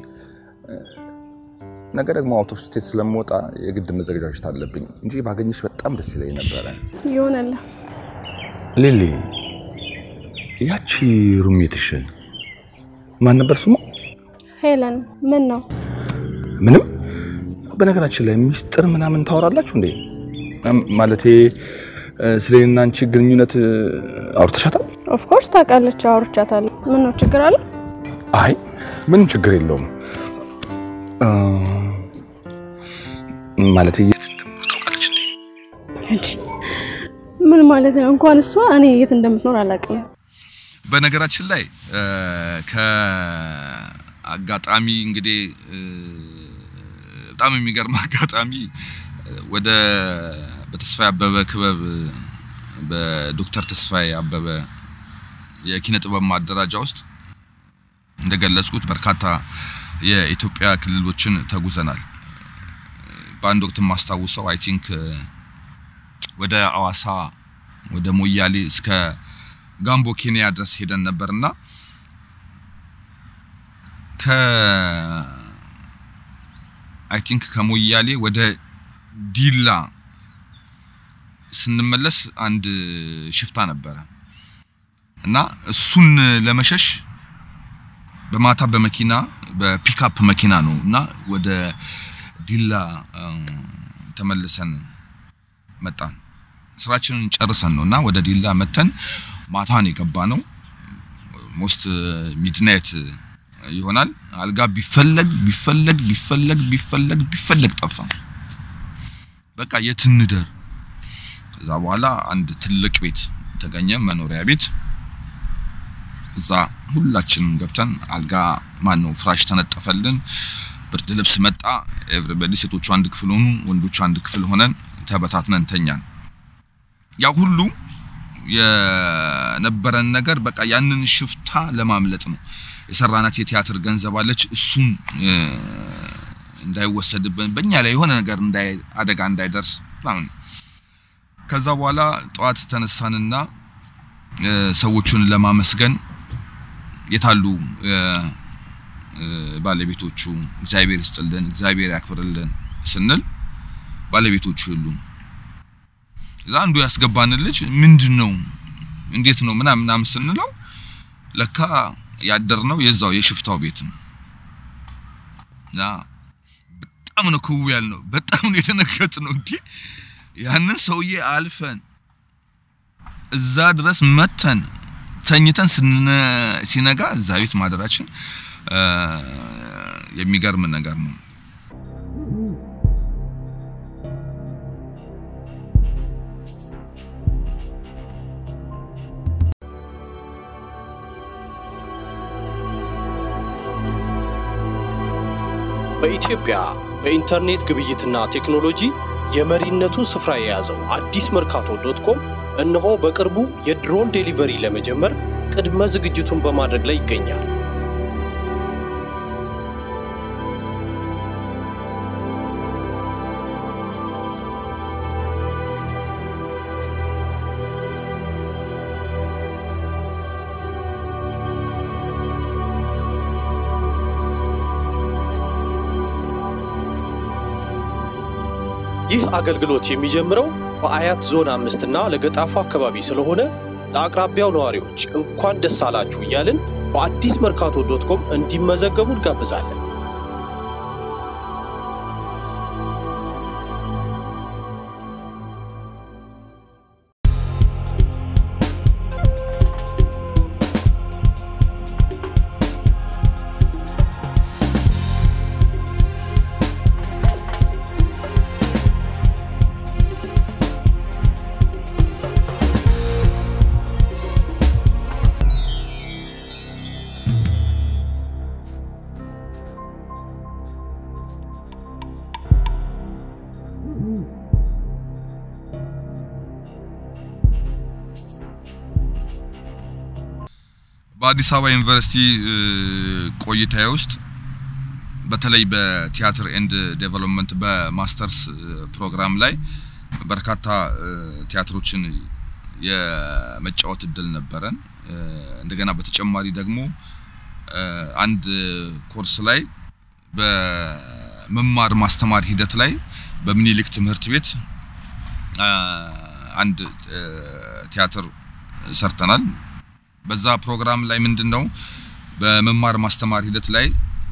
ነገ ደግሞ አውት ኦፍ ስቴት ስለምወጣ የግድ መዘገጃጀት አለብኝ እንጂ ባገኝሽ በጣም ደስ ይለኝ ነበረ። ይሆንልህ። ሊሊ፣ ያቺ ሩሜትሽ ማን ነበር ስሟ? ሄለን። ምን ነው? ምንም። በነገራችን ላይ ሚስጥር ምናምን ታወራላችሁ እንዴ? ማለቴ ስለ እኔና አንቺ ግንኙነት አውርተሻታል? ኦፍ ኮርስ ታውቃለች፣ አውርቻታለሁ። ምን ነው ችግር አለ? አይ ምንም ችግር የለውም። ማለቴ የት እንደምኖር ታውቃለች እንዴ? እንጂ ምን ማለት ነው? እንኳን እሷ እኔ የት እንደምትኖር አላውቅም። በነገራችን ላይ ከአጋጣሚ እንግዲህ በጣም የሚገርም አጋጣሚ ወደ በተስፋዬ አበበ ክበብ በዶክተር ተስፋዬ አበበ የኪነ ጥበብ ማደራጃ ውስጥ እንደገለጽኩት በርካታ የኢትዮጵያ ክልሎችን ተጉዘናል። በአንድ ወቅት የማስታውሰው አይ ቲንክ ወደ አዋሳ፣ ወደ ሞያሌ እስከ ጋምቦ ኬንያ ድረስ ሄደን ነበርና ከ አይ ቲንክ ከሞያሌ ወደ ዲላ ስንመለስ አንድ ሽፍታ ነበረ እና እሱን ለመሸሽ በማታ በመኪና በፒክአፕ መኪና ነው እና ወደ ዲላ ተመልሰን መጣን። ስራችንን ጨርሰን ነው እና ወደ ዲላ መተን ማታን የገባ ነው። ሞስት ሚድናይት ይሆናል። አልጋ ቢፈለግ ቢፈለግ ቢፈለግ ቢፈለግ ቢፈለግ ጠፋ። በቃ የት እንደር። ከዛ በኋላ አንድ ትልቅ ቤት ተገኘ፣ መኖሪያ ቤት። እዛ ሁላችንም ገብተን አልጋ ማን ነው ፍራሽ ተነጠፈልን፣ ብርድ ልብስ መጣ። ኤቭሪባዲ ሴቶቹ አንድ ክፍል ሆኑ፣ ወንዶቹ አንድ ክፍል ሆነን ተበታትነን ተኛን። ያ ሁሉ የነበረን ነገር በቃ ያንን ሽፍታ ለማምለጥ ነው። የሰራናት የቲያትር ገንዘብ አለች። እሱን እንዳይወሰድብን በእኛ ላይ የሆነ ነገር እንዳይ አደጋ እንዳይደርስ ምናምን። ከዛ በኋላ ጠዋት ተነሳንና ሰዎቹን ለማመስገን የታሉ ባለቤቶቹ እግዚአብሔር ይስጥልን፣ እግዚአብሔር ያክብርልን ስንል ባለቤቶቹ የሉም። እዛ አንዱ ያስገባንን ልጅ ምንድን ነው እንዴት ነው ምናምን ምናምን ስንለው ለካ ያደር ነው የዛው የሽፍታው ቤት ነው። እና በጣም ነው ክው ያልነው። በጣም ነው የደነገጥ ነው። እንዴ ያንን ሰውዬ አልፈን እዛ ድረስ መተን ተኝተን ሲነጋ እዛ ቤት ማደራችን የሚገርም ነገር ነው። በኢትዮጵያ በኢንተርኔት ግብይትና ቴክኖሎጂ የመሪነቱን ስፍራ የያዘው አዲስ መርካቶ ዶት ኮም እነሆ በቅርቡ የድሮን ዴሊቨሪ ለመጀመር ቅድመ ዝግጅቱን በማድረግ ላይ ይገኛል። ይህ አገልግሎት የሚጀምረው በአያት ዞን አምስት እና ለገጣፉ አካባቢ ስለሆነ ለአቅራቢያው ነዋሪዎች እንኳን ደስ አላችሁ እያልን በአዲስ መርካቶ ዶት ኮም እንዲመዘገቡ እንጋብዛለን። በአዲስ አበባ ዩኒቨርሲቲ ቆይታዬ ውስጥ በተለይ በቲያትር ኤንድ ዴቨሎፕመንት በማስተርስ ፕሮግራም ላይ በርካታ ቲያትሮችን የመጫወት እድል ነበረን። እንደገና በተጨማሪ ደግሞ አንድ ኮርስ ላይ በመማር ማስተማር ሂደት ላይ በምኒልክ ትምህርት ቤት አንድ ቲያትር ሰርተናል። በዛ ፕሮግራም ላይ ምንድን ነው በመማር ማስተማር ሂደት ላይ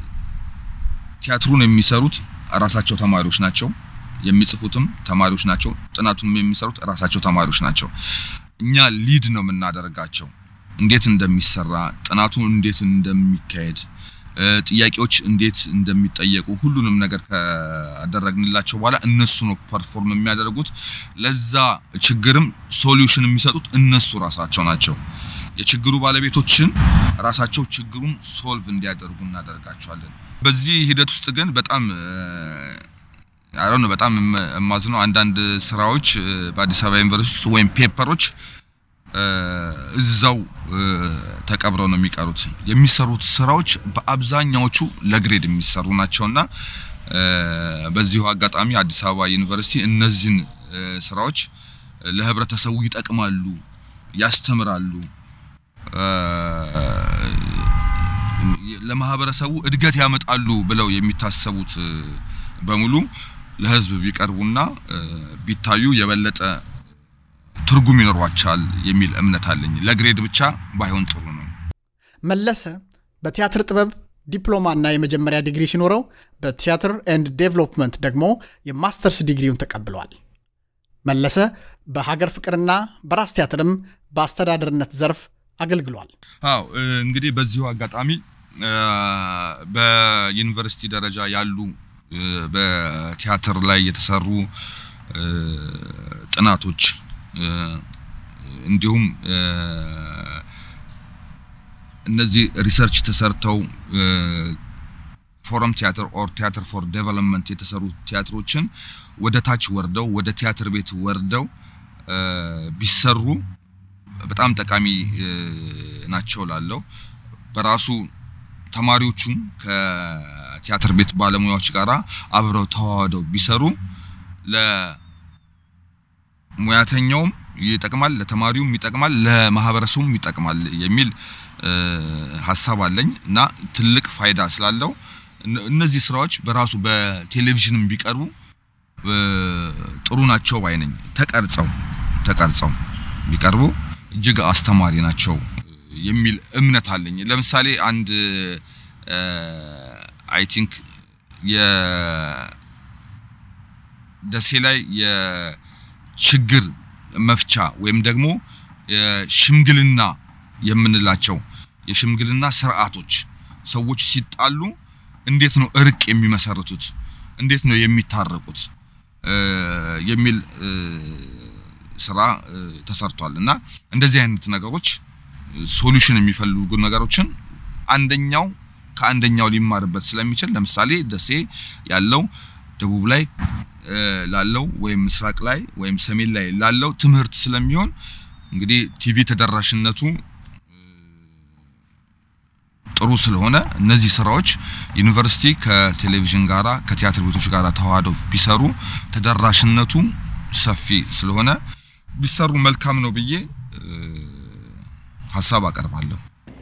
ቲያትሩን የሚሰሩት ራሳቸው ተማሪዎች ናቸው። የሚጽፉትም ተማሪዎች ናቸው። ጥናቱም የሚሰሩት ራሳቸው ተማሪዎች ናቸው። እኛ ሊድ ነው የምናደርጋቸው እንዴት እንደሚሰራ ጥናቱ እንዴት እንደሚካሄድ ጥያቄዎች እንዴት እንደሚጠየቁ ሁሉንም ነገር ካደረግንላቸው በኋላ እነሱ ነው ፐርፎርም የሚያደርጉት። ለዛ ችግርም ሶሉሽን የሚሰጡት እነሱ ራሳቸው ናቸው። የችግሩ ባለቤቶችን ራሳቸው ችግሩን ሶልቭ እንዲያደርጉ እናደርጋቸዋለን። በዚህ ሂደት ውስጥ ግን በጣም አሁን በጣም የማዝነው አንዳንድ ስራዎች በአዲስ አበባ ዩኒቨርሲቲ ውስጥ ወይም ፔፐሮች እዛው ተቀብረው ነው የሚቀሩት። የሚሰሩት ስራዎች በአብዛኛዎቹ ለግሬድ የሚሰሩ ናቸውና በዚሁ አጋጣሚ አዲስ አበባ ዩኒቨርሲቲ እነዚህን ስራዎች ለህብረተሰቡ ይጠቅማሉ፣ ያስተምራሉ ለማህበረሰቡ እድገት ያመጣሉ ብለው የሚታሰቡት በሙሉ ለህዝብ ቢቀርቡና ቢታዩ የበለጠ ትርጉም ይኖሯቸዋል የሚል እምነት አለኝ። ለግሬድ ብቻ ባይሆን ጥሩ ነው። መለሰ በቲያትር ጥበብ ዲፕሎማና የመጀመሪያ ዲግሪ ሲኖረው በቲያትር ኤንድ ዴቨሎፕመንት ደግሞ የማስተርስ ዲግሪውን ተቀብሏል። መለሰ በሀገር ፍቅርና በራስ ቲያትርም በአስተዳደርነት ዘርፍ አገልግሏል። አዎ እንግዲህ በዚሁ አጋጣሚ በዩኒቨርሲቲ ደረጃ ያሉ በቲያትር ላይ የተሰሩ ጥናቶች እንዲሁም እነዚህ ሪሰርች ተሰርተው ፎረም ቲያትር ኦር ቲያትር ፎር ዴቨሎፕመንት የተሰሩ ቲያትሮችን ወደ ታች ወርደው ወደ ቲያትር ቤት ወርደው ቢሰሩ በጣም ጠቃሚ ናቸው ላለው በራሱ ተማሪዎቹም ከቲያትር ቤት ባለሙያዎች ጋር አብረው ተዋህደው ቢሰሩ ለሙያተኛውም ይጠቅማል፣ ለተማሪውም ይጠቅማል፣ ለማህበረሰቡም ይጠቅማል የሚል ሀሳብ አለኝ እና ትልቅ ፋይዳ ስላለው እነዚህ ስራዎች በራሱ በቴሌቪዥንም ቢቀርቡ ጥሩ ናቸው ባይ ነኝ። ተቀርጸው ተቀርጸው ቢቀርቡ እጅግ አስተማሪ ናቸው የሚል እምነት አለኝ። ለምሳሌ አንድ አይ ቲንክ የደሴ ላይ የችግር መፍቻ ወይም ደግሞ የሽምግልና የምንላቸው የሽምግልና ስርዓቶች ሰዎች ሲጣሉ እንዴት ነው እርቅ የሚመሰርቱት? እንዴት ነው የሚታረቁት? የሚል ስራ ተሰርቷል እና እንደዚህ አይነት ነገሮች ሶሉሽን የሚፈልጉ ነገሮችን አንደኛው ከአንደኛው ሊማርበት ስለሚችል ለምሳሌ ደሴ ያለው ደቡብ ላይ ላለው ወይም ምስራቅ ላይ ወይም ሰሜን ላይ ላለው ትምህርት ስለሚሆን እንግዲህ ቲቪ ተደራሽነቱ ጥሩ ስለሆነ እነዚህ ስራዎች ዩኒቨርሲቲ ከቴሌቪዥን ጋራ ከቲያትር ቤቶች ጋራ ተዋህደው ቢሰሩ ተደራሽነቱ ሰፊ ስለሆነ ቢሰሩ መልካም ነው ብዬ ሀሳብ አቀርባለሁ።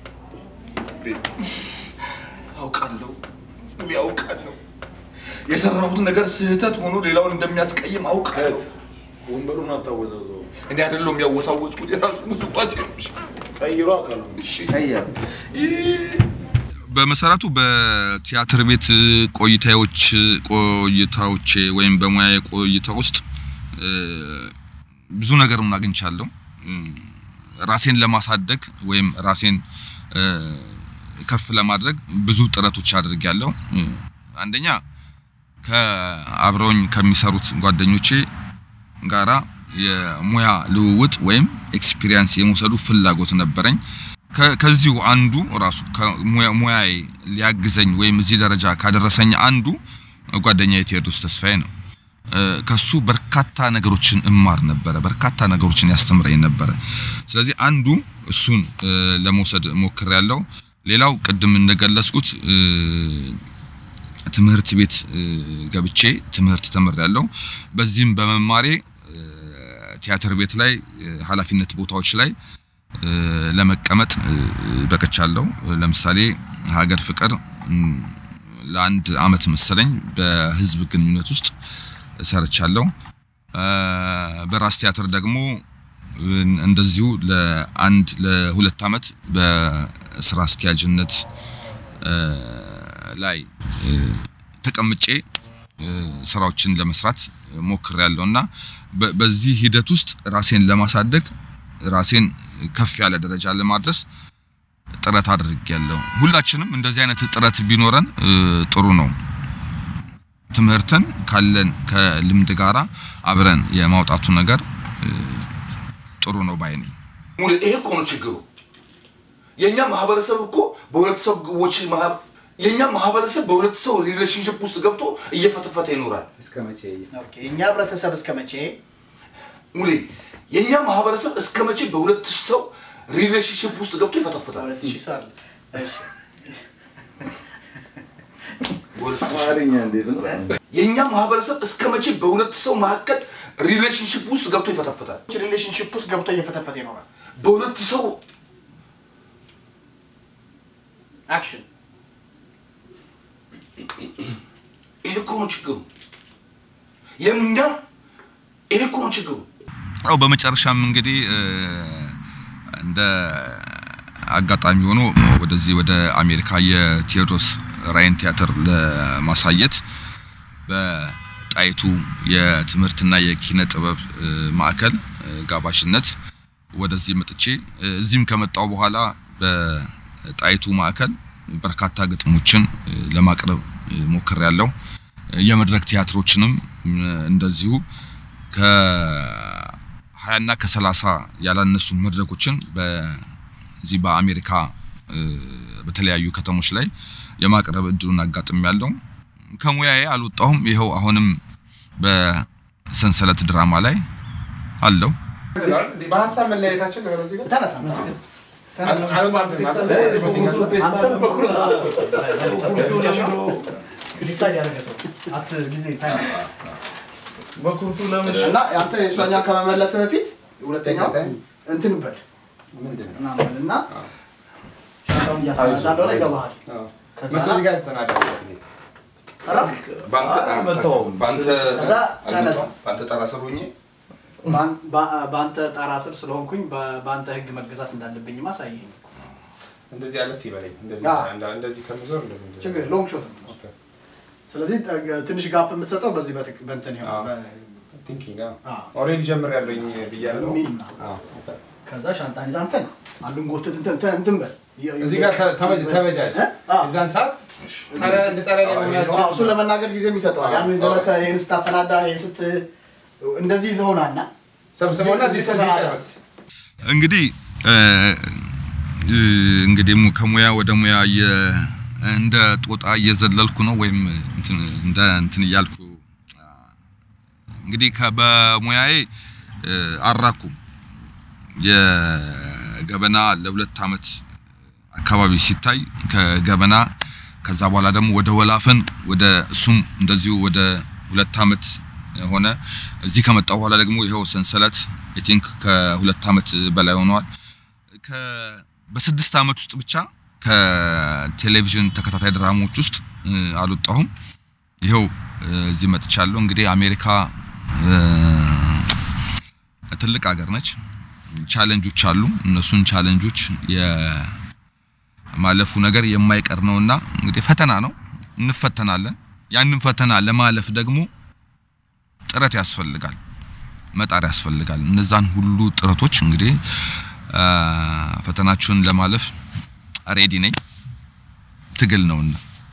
አውቃለሁ ያውቃለሁ የሰራሁት ነገር ስህተት ሆኖ ሌላውን እንደሚያስቀይም አውቃለሁ። ወንበሩን አታወዛዘው። እኔ አይደለሁም ያወሳወዝኩት የራሱን ውዝዋዜ ነው። ቀይሮ አካሉ በመሰረቱ በቲያትር ቤት ቆይታዎች ቆይታዎቼ ወይም በሙያ ቆይታ ውስጥ ብዙ ነገር አግኝቻለሁ። ራሴን ለማሳደግ ወይም ራሴን ከፍ ለማድረግ ብዙ ጥረቶች አድርጌያለሁ። አንደኛ ከአብረውኝ ከሚሰሩት ጓደኞቼ ጋራ የሙያ ልውውጥ ወይም ኤክስፒሪየንስ የመውሰዱ ፍላጎት ነበረኝ። ከዚሁ አንዱ ራሱ ሙያዬ ሊያግዘኝ ወይም እዚህ ደረጃ ካደረሰኝ አንዱ ጓደኛ ቴዎድሮስ ተስፋዬ ነው። ከሱ በርካታ ነገሮችን እማር ነበረ፣ በርካታ ነገሮችን ያስተምረኝ ነበረ። ስለዚህ አንዱ እሱን ለመውሰድ ሞክሬያለሁ። ሌላው ቅድም እንደገለጽኩት ትምህርት ቤት ገብቼ ትምህርት ተምሬያለሁ። በዚህም በመማሬ ቲያትር ቤት ላይ ኃላፊነት ቦታዎች ላይ ለመቀመጥ በቅቻለሁ። ለምሳሌ ሀገር ፍቅር ለአንድ አመት መሰለኝ በህዝብ ግንኙነት ውስጥ ሰርቻለሁ። በራስ ቲያትር ደግሞ እንደዚሁ ለአንድ ለሁለት አመት በስራ አስኪያጅነት ላይ ተቀምጬ ስራዎችን ለመስራት ሞክሬያለሁ እና በዚህ ሂደት ውስጥ ራሴን ለማሳደግ ራሴን ከፍ ያለ ደረጃ ለማድረስ ጥረት አድርጌያለሁ። ሁላችንም እንደዚህ አይነት ጥረት ቢኖረን ጥሩ ነው። ትምህርትን ካለን ከልምድ ጋራ አብረን የማውጣቱ ነገር ጥሩ ነው ባይ ነኝ። ሙሌ ይሄ እኮ ነው ችግሩ። የኛ ማህበረሰብ እኮ በሁለት ሰዎች የኛ ማህበረሰብ በሁለት ሰው ሪሌሽንሽፕ ውስጥ ገብቶ እየፈተፈተ ይኖራል። እስከ መቼ? የእኛ ህብረተሰብ እስከ መቼ? ሙሌ የኛ ማህበረሰብ እስከ መቼ በሁለት ሰው ሪሌሽንሽፕ ውስጥ ገብቶ ይፈተፍታል? ሁለት ሺህ ሰው አለ። እሺ የኛ ማህበረሰብ እስከ መቼ በሁለት ሰው መካከል ሪሌሽንሽፕ ውስጥ ገብቶ ይፈተፍታል? ሪሌሽንሽፕ ውስጥ ገብቶ እየፈተፈተ ይኖራል። በሁለት ሰው አክሽን ይሄ እኮ ነው ችግሩ። የእኛም ይሄ እኮ ነው ችግሩ። ያው በመጨረሻም እንግዲህ እንደ አጋጣሚ ሆኖ ወደዚህ ወደ አሜሪካ የቴዎድሮስ ራይን ቲያትር ለማሳየት በጣይቱ የትምህርትና የኪነ ጥበብ ማዕከል ጋባዥነት ወደዚህ መጥቼ እዚህም ከመጣው በኋላ በጣይቱ ማዕከል በርካታ ግጥሞችን ለማቅረብ ሞክሬያለሁ። የመድረክ ቲያትሮችንም እንደዚሁ ከሀያና ከሰላሳ ያላነሱ መድረኮችን በዚህ በአሜሪካ በተለያዩ ከተሞች ላይ የማቅረብ እድሉን አጋጥም ያለው ከሙያዬ አልወጣሁም። ይኸው አሁንም በሰንሰለት ድራማ ላይ አለው። በሀሳብ መለያየታችን ተነሳ ዲሳይድ ያደረገ ሰው አት ጊዜ ታይም በኩርቱ ለምን እና አንተ የእሷኛው ከመመለስ በፊት ሁለተኛው እንትን በል ምናምን እና ሻንጣውን እያሰናዳ እንደሆነ ይገባሃል። ከዛ መቶ እዚህ ጋር ያሰናዳል። ረፍክ ከዛ ተነሳ። በአንተ ጠራ ስር ሆኜ ባን- ባ- በአንተ ጣራ ስር ስለሆንኩኝ በ- በአንተ ህግ መገዛት እንዳለብኝ ማሳየኝ። እንደዚህ አለፍ ይበለኝ። እንደዚህ አዎ። እንዳ- እንደዚህ ከምዞር እንደዚህ እንደዚህ። ችግር ሎንግ ሾት ነው። ስለዚህ እ፣ ትንሽ ጋፕ የምትሰጠው በዚህ በትክ- በእንትን ይሆናል ቲንኪንግ ኦልሬዲ ጀምሬያለሁኝ ብያለሁ። ሚል ነው። አዎ። ከዛ ሻንጣን ይዛ አንተ ነው አንዱን ጎትት እንትን እንትን- እንትን በል እዚህ ጋር ተ- ተመ- ተበጃጅ። የዛን ሰዓት ጠረ- እንድጠራ ላይ መሆናችን አዎ፣ እሱን ለመናገር ጊዜ የሚሰጠዋል። ያን ይዘህ መተህ ይህን ስታሰናዳ ይህን ስት እንደዚህ ይዘህ ሆናና ሰብስበውና እዚህ እዚህ ጨርስ። እንግዲህ እ፣ እ፣ እንግዲህ mu- ከሙያ ወደ ሙያ እየ- እንደ ጦጣ እየዘለልኩ ነው ወይም እንትን እንደ እንትን እያልኩ እንግዲህ ከ- በሙያዬ እ፣ አልራኩም። የገበና ለሁለት ዓመት አካባቢ ሲታይ ከገበና ከዛ በኋላ ደግሞ ወደ ወላፈን ወደ እሱም እንደዚሁ ወደ ሁለት ዓመት ሆነ። እዚህ ከመጣ በኋላ ደግሞ ይኸው ሰንሰለት አይ ቲንክ ከሁለት ዓመት በላይ ሆነዋል። ከ- በስድስት ዓመት ውስጥ ብቻ ከቴሌቪዥን ተከታታይ ድራማዎች ውስጥ እ፣ አልወጣሁም። ይኸው እ፣ እዚህ መጥቻለሁ። እንግዲህ አሜሪካ እ፣ ትልቅ ሀገር ነች። ቻሌንጆች አሉ። እነሱን ቻሌንጆች የማለፉ ነገር የማይቀር ነውና እንግዲህ ፈተና ነው፣ እንፈተናለን። ያንን ፈተና ለማለፍ ደግሞ ጥረት ያስፈልጋል፣ መጣር ያስፈልጋል። እነዛን ሁሉ ጥረቶች እንግዲህ አ፣ ፈተናችሁን ለማለፍ ሬዲ ነኝ። ትግል ነውና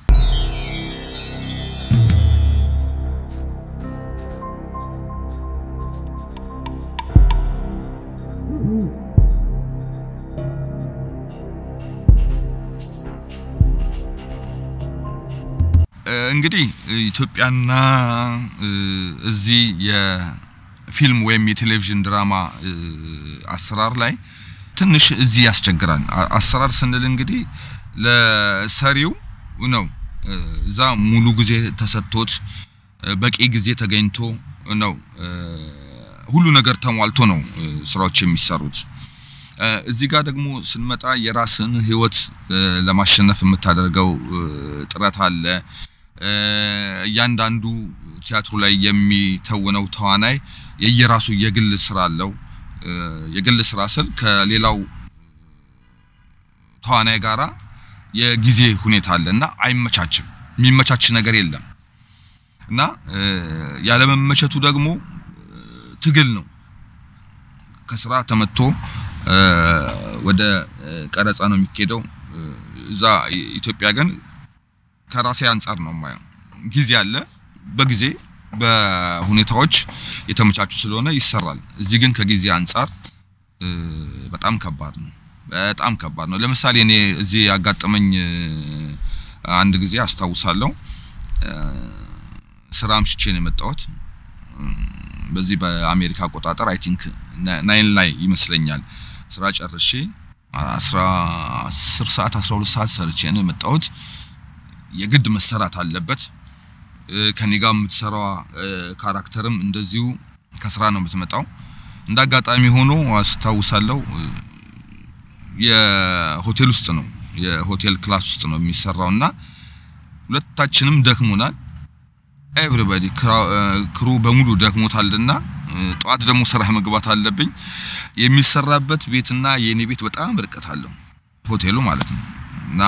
እ፣ እንግዲህ ኢትዮጵያና እ፣ እዚህ የፊልም ወይም የቴሌቪዥን ድራማ እ፣ አሰራር ላይ ትንሽ እዚህ ያስቸግራል። አ- አሰራር ስንል እንግዲህ ለሰሪው ነው እ፣ እዛ ሙሉ ጊዜ ተሰጥቶት እ፣ በቂ ጊዜ ተገኝቶ ነው እ፣ ሁሉ ነገር ተሟልቶ ነው እ፣ ስራዎች የሚሰሩት። እ፣ እዚህ ጋር ደግሞ ስንመጣ የራስን ህይወት እ፣ ለማሸነፍ የምታደርገው እ፣ ጥረት አለ። እ፣ እያንዳንዱ ቲያትሩ ላይ የሚተውነው ተዋናይ የየራሱ የግል ስራ አለው። እ፣ የግል ስራ ስል ከሌላው ተዋናይ ጋራ የጊዜ ሁኔታ አለ እና አይመቻችም። የሚመቻች ነገር የለም እና እ፣ ያለመመቸቱ ደግሞ እ፣ ትግል ነው። ከስራ ተመቶ እ፣ ወደ እ፣ ቀረጻ ነው የሚኬደው። እ፣ እዛ ኢትዮጵያ ግን ከራሴ አንጻር ነው የማየው። ጊዜ አለ፣ በጊዜ በሁኔታዎች የተመቻቹ ስለሆነ ይሰራል። እዚህ ግን ከጊዜ አንጻር እ፣ በጣም ከባድ ነው። በጣም ከባድ ነው። ለምሳሌ እኔ እዚህ ያጋጠመኝ እ፣ አንድ ጊዜ አስታውሳለሁ። እ፣ ስራ አምሽቼ ነው የመጣሁት። እም፣ በዚህ በአሜሪካ አቆጣጠር አይ ቲንክ ናይን ላይ ይመስለኛል ስራ ጨርሼ አስራ አስር ሰዓት አስራ ሁለት ሰዓት ሰርቼ ነው የመጣሁት። የግድ መሰራት አለበት። እ፣ ከኔ ጋር የምትሰራዋ እ፣ ካራክተርም እንደዚሁ ከስራ ነው የምትመጣው። እንደ አጋጣሚ ሆኖ አስታውሳለሁ እ፣ የሆቴል ውስጥ ነው የሆቴል ክላስ ውስጥ ነው የሚሰራው እና ሁለታችንም ደክሞናል። ኤቭሪባዲ ክሩ በሙሉ ደክሞታልና እ፣ ጠዋት ደግሞ ስራ መግባት አለብኝ። የሚሰራበት ቤትና የኔ ቤት በጣም ርቀት አለው ሆቴሉ ማለት ነው እና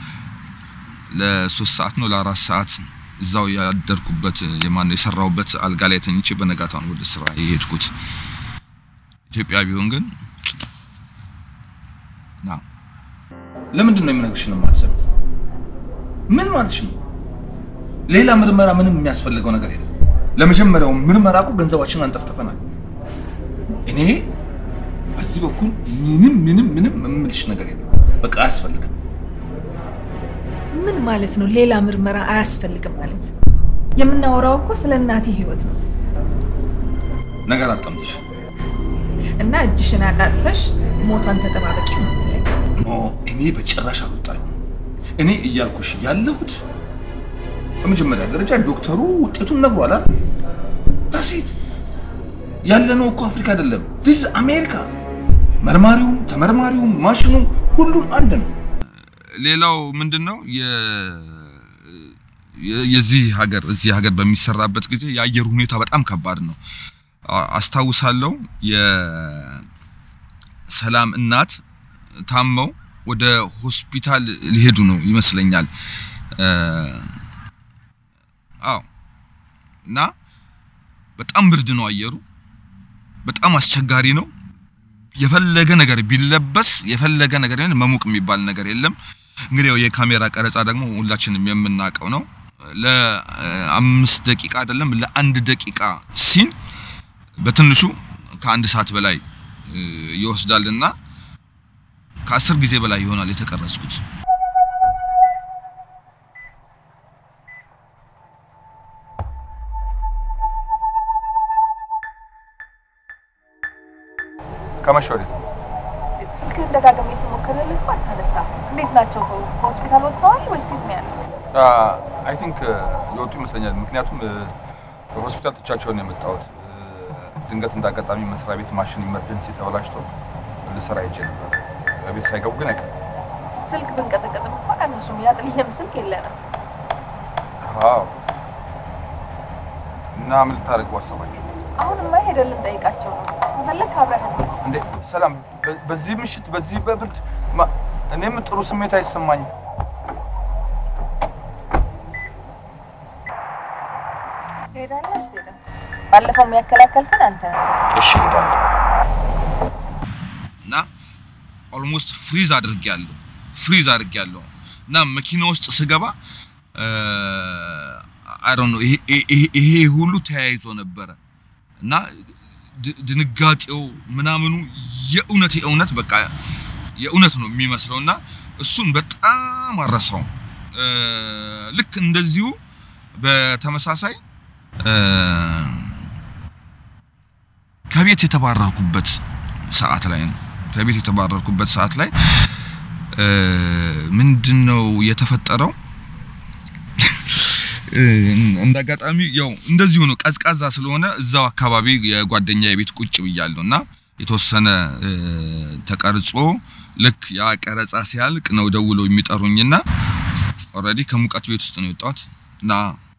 ለሶስት ሰዓት ነው ለአራት ሰዓት እዛው ያደርኩበት የማን ነው የሰራሁበት አልጋ ላይ ተኝቼ በነጋታውን ወደ ስራ የሄድኩት። ኢትዮጵያ ቢሆን ግን ና ለምንድን ነው የምነግርሽን የማትሰሚው? ምን ማለትሽ ነው? ሌላ ምርመራ ምንም የሚያስፈልገው ነገር የለም። ለመጀመሪያው ምርመራ እኮ ገንዘባችንን አንጠፍጥፈናል። እኔ በዚህ በኩል ምንም ምንም ምንም የምልሽ ነገር የለም። በቃ አያስፈልግም። ምን ማለት ነው? ሌላ ምርመራ አያስፈልግም ማለት? የምናወራው እኮ ስለ እናቴ ህይወት ነው ነገር አጣምጥሽ እና እጅሽን አጣጥፈሽ ሞቷን ተጠባበቂ ነው የምትለኝ። ኖ እኔ በጭራሽ አልወጣኝ። እኔ እያልኩሽ ያለሁት በመጀመሪያ ደረጃ ዶክተሩ ውጤቱን ነግሯል አይደል? ዳሴት ያለነው እኮ አፍሪካ አይደለም፣ ዲስ አሜሪካ። መርማሪውም ተመርማሪውም ማሽኑም ሁሉም አንድ ነው። ሌላው ምንድነው የዚህ ሀገር እዚህ ሀገር በሚሰራበት ጊዜ የአየር ሁኔታ በጣም ከባድ ነው። አ- አስታውሳለሁ የሰላም እናት ታመው ወደ ሆስፒታል ሊሄዱ ነው ይመስለኛል። እ፣ እና በጣም ብርድ ነው አየሩ፣ በጣም አስቸጋሪ ነው። የፈለገ ነገር ቢለበስ የፈለገ ነገር ቢሆን መሞቅ የሚባል ነገር የለም። እንግዲህ ያው የካሜራ ቀረጻ ደግሞ ሁላችንም የምናውቀው ነው። ለአምስት ደቂቃ አይደለም ለአንድ ደቂቃ ሲን በትንሹ ከአንድ ሰዓት በላይ እ, ይወስዳልና ከአስር ጊዜ በላይ ይሆናል የተቀረጽኩት። ከመሸ ወዲህ ስልክህን ደጋግሜ ስሞክርልህ እኮ አታነሳም። እንዴት ናቸው? ከሆስፒታል ወጥተዋል ወይስ የት ነው ያሉት? አይ ቲንክ የወጡ ይመስለኛል። ምክንያቱም ሆስፒታል ትቻቸውን ነው የመጣሁት። ድንገት እንዳጋጣሚ መስሪያ ቤት ማሽን ኢመርጀንሲ ተበላሽቶ ልሰራ ሄጄ ነበር። ቤት ሳይገቡ ግን አይቀርም። ስልክ ብንቀጠቀጥም እንኳን አነሱም። ያጥልየም ስልክ የለንም። አዎ። እና ምን ልታደርጉ አሰባችሁ? አሁንማ ሄደን ልንጠይቃቸው ነው። ከፈለግህ አብረህን ሂድ። እንዴ ሰላም፣ በ- በዚህ ምሽት በዚህ በብርድ ማ- እኔም ጥሩ ስሜት አይሰማኝም። ትሄዳለህ አትሄድም? ባለፈው የሚያከላከልክን አንተ ነህ። እሺ እሄዳለሁ። እና ኦልሞስት ፍሪዝ አድርጌያለሁ ፍሪዝ አድርጌያለሁ እና መኪና ውስጥ ስገባ አይ ዶንት ኖ ይሄ ሁሉ ተያይዞ ነበረ እና ድ- ድንጋጤው ምናምኑ የእውነት የእውነት በቃ የእውነት ነው የሚመስለው እና እሱን በጣም አረሳውም። እ፣ ልክ እንደዚሁ በተመሳሳይ እ፣ ከቤት የተባረርኩበት ሰዓት ላይ ነው። ከቤት የተባረርኩበት ሰዓት ላይ እ፣ ምንድን ነው የተፈጠረው? እ፣ እንደ አጋጣሚ ያው እንደዚሁ ነው። ቀዝቃዛ ስለሆነ እዛው አካባቢ የጓደኛ የቤት ቁጭ ብያለሁ እና የተወሰነ እ፣ ተቀርጾ ልክ ያ ቀረጻ ሲያልቅ ነው ደውለው የሚጠሩኝና ኦልሬዲ ከሙቀት ቤት ውስጥ ነው የወጣሁት እና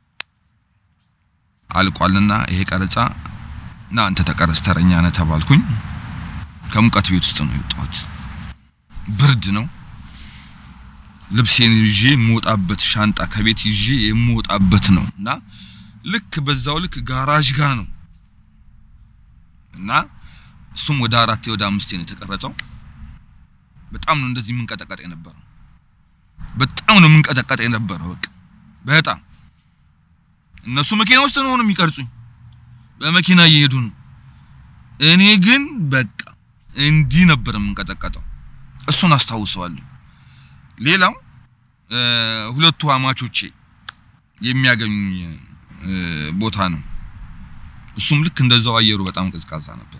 አልቋልና ይሄ ቀረጻ እና አንተ ተቀረጽ ተረኛ ነህ ተባልኩኝ። ከሙቀት ቤት ውስጥ ነው የወጣሁት። ብርድ ነው። ልብሴን ይዤ የምወጣበት ሻንጣ ከቤት ይዤ የምወጣበት ነው እና ልክ በዛው ልክ ጋራዥ ጋር ነው እና እሱም ወደ አራቴ ወደ አምስቴ ነው የተቀረጸው። በጣም ነው እንደዚህ የምንቀጠቀጥ የነበረው። በጣም ነው የምንቀጠቀጥ የነበረው። በቃ በጣም እነሱ መኪና ውስጥ ነው ነው የሚቀርጹኝ፣ በመኪና እየሄዱ ነው። እኔ ግን በቃ እንዲህ ነበር የምንቀጠቀጠው። እሱን አስታውሰዋለሁ። ሌላው እ፣ ሁለቱ አማቾቼ የሚያገኙኝ እ፣ ቦታ ነው። እሱም ልክ እንደዛው አየሩ በጣም ቀዝቃዛ ነበር።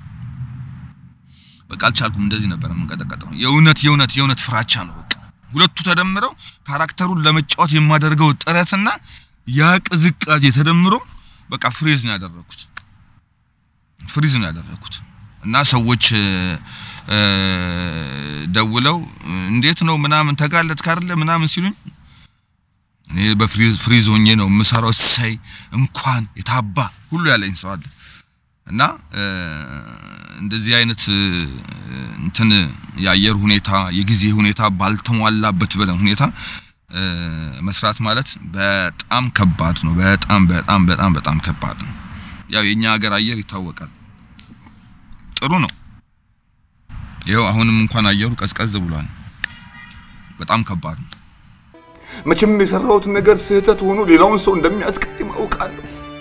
በቃ አልቻልኩም። እንደዚህ ነበር የምንቀጠቀጠው። የእውነት የእውነት የእውነት ፍራቻ ነው። በቃ ሁለቱ ተደምረው ካራክተሩን ለመጫወት የማደርገው ጥረትና ያ ቅዝቃዜ ተደምሮ በቃ ፍሪዝ ነው ያደረኩት። ፍሪዝ ነው ያደረኩት እና ሰዎች እ፣ እ፣ ደውለው እንዴት ነው ምናምን ተጋለጥክ አይደለ ምናምን ሲሉኝ እኔ በፍሪዝ ፍሪዝ ሆኜ ነው የምሰራው። እሰይ እንኳን የታባ ሁሉ ያለኝ ሰው አለ እና እ፣ እንደዚህ አይነት እ፣ እንትን የአየር ሁኔታ የጊዜ ሁኔታ ባልተሟላበት ብለን ሁኔታ እ፣ መስራት ማለት በጣም ከባድ ነው። በጣም በጣም በጣም በጣም ከባድ ነው። ያው የኛ ሀገር አየር ይታወቃል። ጥሩ ነው። ይኸው አሁንም እንኳን አየሩ ቀዝቀዝ ብሏል። በጣም ከባድ ነው። መቼም የሰራሁት ነገር ስህተት ሆኖ ሌላውን ሰው እንደሚያስቀይም አውቃለሁ።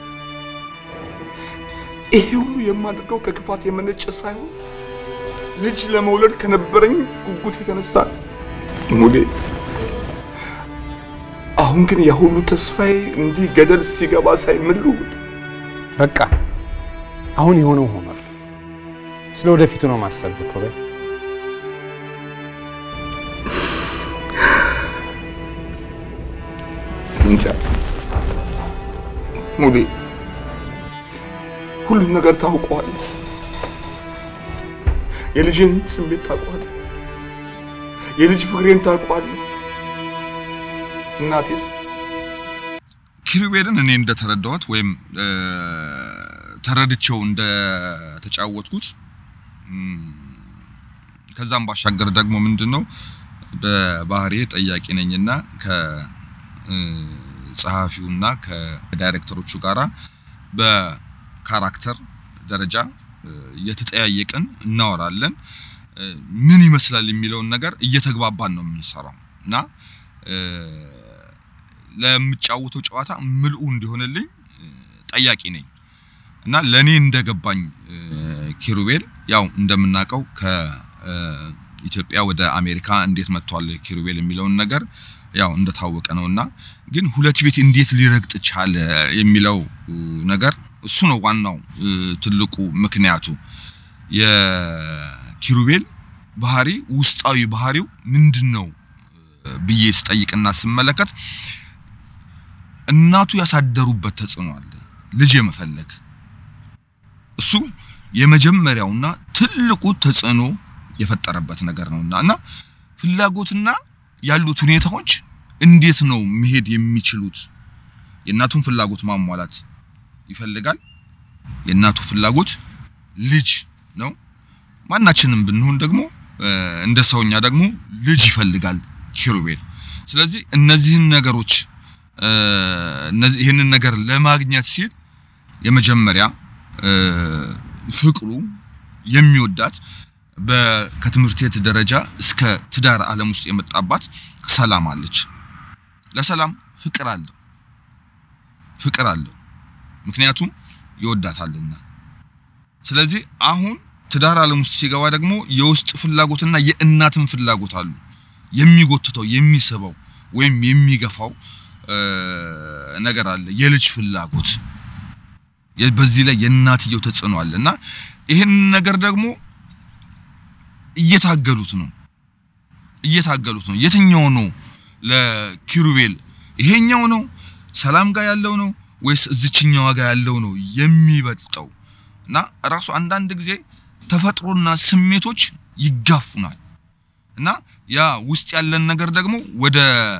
ይሄ ሁሉ የማደርገው ከክፋት የመነጨ ሳይሆን ልጅ ለመውለድ ከነበረኝ ጉጉት የተነሳ ነው። ሙሌ፣ አሁን ግን ያ ሁሉ ተስፋዬ እንዲህ ገደል ሲገባ ሳይ ምን ልሁን? በቃ አሁን የሆነው ሆኗል። ስለ ወደፊቱ ነው ማሰብ እኮ በይ። እንጃ ሙሌ፣ ሁሉን ነገር ታውቀዋለህ። የልጅን ስሜት ታውቀዋለህ። የልጅ ፍቅሬን ታውቀዋለህ። እናቴስ ኪሩቤልን እኔ እንደተረዳሁት ወይም እ፣ ተረድቼው እንደተጫወትኩት እም፣ ከዛም ባሻገር ደግሞ ምንድን ነው በባህሪዬ ጠያቂ ነኝና ከ እ፣ ከጸሐፊውና ከዳይሬክተሮቹ ጋራ በካራክተር ደረጃ እየተጠያየቅን እናወራለን። ምን ይመስላል የሚለውን ነገር እየተግባባን ነው የምንሰራው እና ለምጫወተው ጨዋታ ምልኡ እንዲሆንልኝ ጠያቂ ነኝ እና ለኔ እንደገባኝ ኪሩቤል ያው እንደምናውቀው ከኢትዮጵያ ወደ አሜሪካ እንዴት መጥቷል ኪሩቤል የሚለውን ነገር ያው እንደታወቀ ነውና ግን ሁለት ቤት እንዴት ሊረግጥ ቻለ የሚለው ነገር እሱ ነው ዋናው ትልቁ ምክንያቱ። የኪሩቤል ባህሪ ውስጣዊ ባህሪው ምንድን ነው ብዬ ስጠይቅና ስመለከት እናቱ ያሳደሩበት ተጽዕኖ አለ። ልጅ የመፈለግ እሱ የመጀመሪያውና ትልቁ ተጽዕኖ የፈጠረበት ነገር ነውና እና ፍላጎትና ያሉት ሁኔታዎች እንዴት ነው መሄድ የሚችሉት? የእናቱን ፍላጎት ማሟላት ይፈልጋል። የእናቱ ፍላጎት ልጅ ነው። ማናችንም ብንሆን ደግሞ እንደ ሰውኛ ደግሞ ልጅ ይፈልጋል ኪሩቤል። ስለዚህ እነዚህን ነገሮች ይህንን ነገር ለማግኘት ሲል የመጀመሪያ ፍቅሩ የሚወዳት ከትምህርት ቤት ደረጃ እስከ ትዳር ዓለም ውስጥ የመጣባት ሰላም አለች። ለሰላም ፍቅር አለው ፍቅር አለው ምክንያቱም ይወዳታልና። ስለዚህ አሁን ትዳር ዓለም ውስጥ ሲገባ ደግሞ የውስጥ ፍላጎትና የእናትን ፍላጎት አሉ። የሚጎትተው የሚስበው ወይም የሚገፋው ነገር አለ፣ የልጅ ፍላጎት። በዚህ ላይ የእናትየው ተጽዕኖ አለ እና ይህን ነገር ደግሞ እየታገሉት ነው እየታገሉት ነው። የትኛው ነው ለኪሩቤል ይሄኛው ነው ሰላም ጋር ያለው ነው ወይስ እዚችኛዋ ጋር ያለው ነው የሚበልጠው? እና ራሱ አንዳንድ ጊዜ ተፈጥሮና ስሜቶች ይጋፉናል እና ያ ውስጥ ያለን ነገር ደግሞ ወደ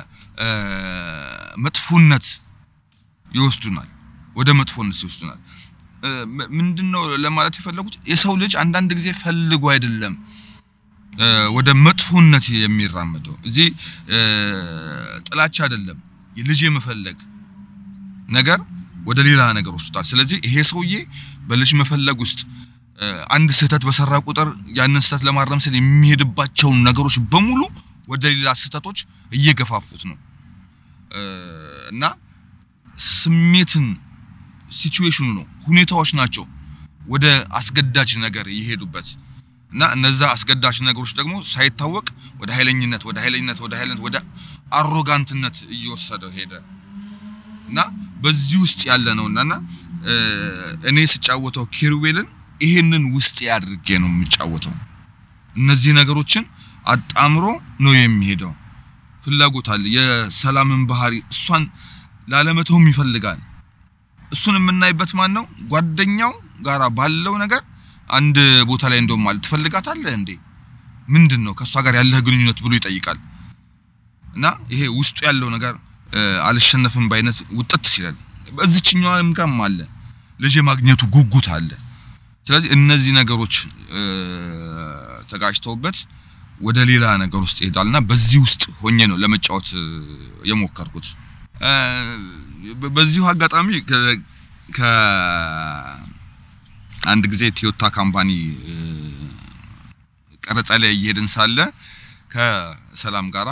መጥፎነት ይወስዱናል፣ ወደ መጥፎነት ይወስዱናል። ምንድነው ለማለት የፈለጉት የሰው ልጅ አንዳንድ ጊዜ ፈልጎ አይደለም ወደ መጥፎነት የሚራመደው። እዚህ ጥላቻ አይደለም ልጅ የመፈለግ ነገር ወደ ሌላ ነገር ወስዷል። ስለዚህ ይሄ ሰውዬ በልጅ መፈለግ ውስጥ አንድ ስህተት በሰራ ቁጥር ያንን ስህተት ለማረም ስል የሚሄድባቸውን ነገሮች በሙሉ ወደ ሌላ ስህተቶች እየገፋፉት ነው እና ስሜትን ሲቹዌሽኑ ነው ሁኔታዎች ናቸው ወደ አስገዳጅ ነገር የሄዱበት እና እነዛ አስገዳጅ ነገሮች ደግሞ ሳይታወቅ ወደ ኃይለኝነት ወደ ኃይለኝነት ወደ ኃይለኝነት ወደ አሮጋንትነት እየወሰደው ሄደ እና በዚህ ውስጥ ያለ ነውና እና እኔ ስጫወተው ኪሩቤልን ይሄንን ውስጥ አድርጌ ነው የምጫወተው። እነዚህ ነገሮችን አጣምሮ ነው የሚሄደው። ፍላጎት አለ። የሰላምን ባህሪ እሷን ላለመተውም ይፈልጋል። እሱን የምናይበት ማን ነው? ጓደኛው ጋራ ባለው ነገር አንድ ቦታ ላይ እንደውም ማለት ትፈልጋታለህ እንዴ? ምንድን ነው ከእሷ ጋር ያለህ ግንኙነት ብሎ ይጠይቃል። እና ይሄ ውስጡ ያለው ነገር አልሸነፍም በአይነት ውጥት ሲላል በዚችኛዋም ጋርም አለ ልጅ የማግኘቱ ጉጉት አለ። ስለዚህ እነዚህ ነገሮች ተጋጭተውበት ወደ ሌላ ነገር ውስጥ ይሄዳልና በዚህ ውስጥ ሆኜ ነው ለመጫወት የሞከርኩት። በዚሁ አጋጣሚ ከአንድ ጊዜ ቶዮታ ካምፓኒ ቀረጻ ላይ እየሄድን ሳለ ከሰላም ጋራ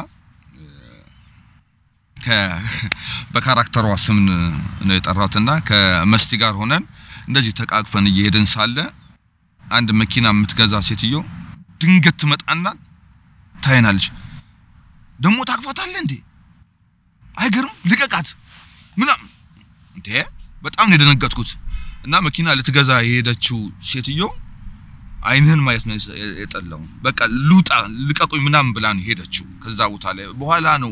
በካራክተሯ ስም ነው የጠራትና ከመስቲ ጋር ሆነን እንደዚህ ተቃቅፈን እየሄድን ሳለ አንድ መኪና የምትገዛ ሴትዮ ድንገት ትመጣና ታይናለች። ደግሞ ታቅፋታለህ እንዴ? አይገርም? ልቀቃት ምናምን እንዴ! በጣም ነው የደነገጥኩት። እና መኪና ልትገዛ የሄደችው ሴትዮ አይንህን ማየት ነው የጠላው። በቃ ልውጣ ልቀቁኝ ምናምን ብላ ነው ሄደችው። ከዛ ቦታ ላይ በኋላ ነው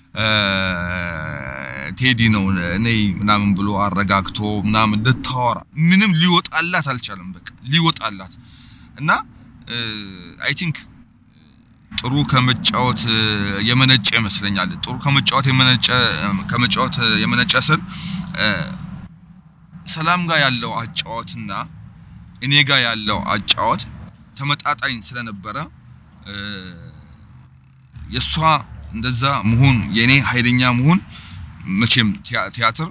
ቴዲ ነው እኔ ምናምን ብሎ አረጋግቶ ምናምን ልታወራ ምንም ሊወጣላት አልቻለም። በቃ ሊወጣላት እና አይ ቲንክ ጥሩ ከመጫወት የመነጨ ይመስለኛል። ጥሩ ከመጫወት የመነጨ ከመጫወት የመነጨ ስል ሰላም ጋር ያለው አጫወትና እኔ ጋር ያለው አጫወት ተመጣጣኝ ስለነበረ የሷ እንደዛ መሆን የኔ ኃይለኛ መሆን መቼም ቲያ- ቲያትር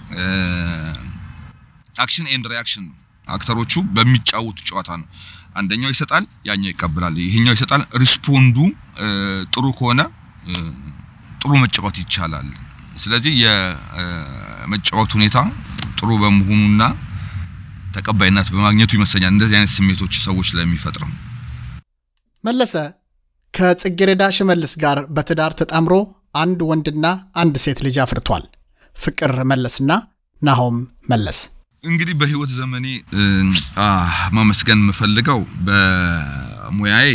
አክሽን ኤንድ ሪያክሽን ነው። አክተሮቹ በሚጫወቱ ጨዋታ ነው። አንደኛው ይሰጣል፣ ያኛው ይቀበላል። ይሄኛው ይሰጣል። ሪስፖንዱ እ፣ ጥሩ ከሆነ እ፣ ጥሩ መጫወት ይቻላል። ስለዚህ የመጫወት ሁኔታ ጥሩ በመሆኑና ተቀባይነት በማግኘቱ ይመስለኛል እንደዚህ አይነት ስሜቶች ሰዎች ላይ የሚፈጥረው። መለሰ ከጽጌረዳ ሽመልስ ጋር በትዳር ተጣምሮ አንድ ወንድና አንድ ሴት ልጅ አፍርቷል። ፍቅር መለስና ናሆም መለስ። እንግዲህ በህይወት ዘመኔ እ፣ አ፣ ማመስገን የምፈልገው በሙያዬ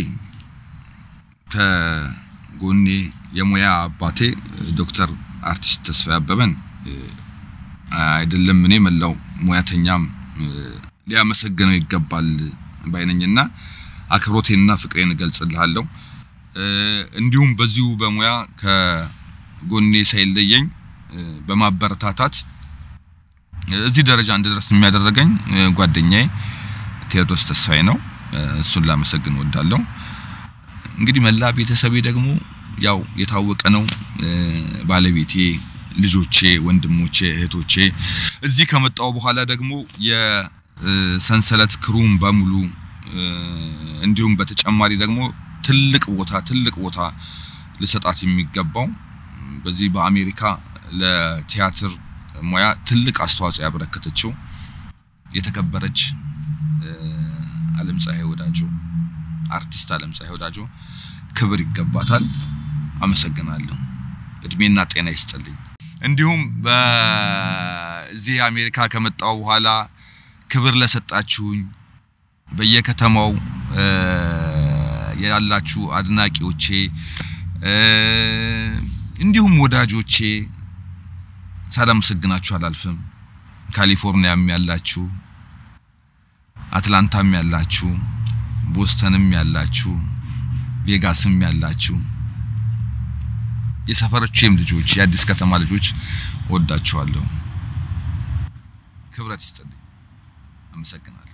ከጎኔ የሙያ አባቴ ዶክተር አርቲስት ተስፋዬ አበበን እ፣ አይደለም እኔ መላው ሙያተኛም እ፣ ሊያመሰግነው ይገባል ባይነኝና አክብሮቴንና ፍቅሬን እገልጽልሃለሁ። እ፣ እንዲሁም በዚሁ በሙያ ከጎኔ ሳይለየኝ እ፣ በማበረታታት እዚህ ደረጃ እንድደርስ የሚያደረገኝ እ፣ ጓደኛዬ ቴዎድሮስ ተስፋዬ ነው። እ፣ እሱን ላመሰግን ወዳለሁ። እንግዲህ መላ ቤተሰቤ ደግሞ ያው የታወቀ ነው። እ፣ ባለቤቴ፣ ልጆቼ፣ ወንድሞቼ፣ እህቶቼ እዚህ ከመጣው በኋላ ደግሞ የሰንሰለት ክሩም በሙሉ እ፣ እንዲሁም በተጨማሪ ደግሞ ትልቅ ቦታ ትልቅ ቦታ ልሰጣት የሚገባው በዚህ በአሜሪካ ለቲያትር ሙያ ትልቅ አስተዋጽኦ ያበረከተችው የተከበረች እ፣ አለም ፀሐይ ወዳጆ አርቲስት አለም ፀሐይ ወዳጆ ክብር ይገባታል። አመሰግናለሁ። እድሜና ጤና ይስጥልኝ። እንዲሁም በዚህ አሜሪካ ከመጣው በኋላ ክብር ለሰጣችሁኝ በየከተማው እ፣ ያላችሁ አድናቂዎቼ እ፣ እንዲሁም ወዳጆቼ ሳላመሰግናችሁ አላልፍም። ካሊፎርኒያም ያላችሁ፣ አትላንታም ያላችሁ፣ ቦስተንም ያላችሁ፣ ቬጋስም ያላችሁ የሰፈሮቼም ልጆች የአዲስ ከተማ ልጆች ወዳችኋለሁ። ክብረት ይስጥልኝ። አመሰግናለሁ።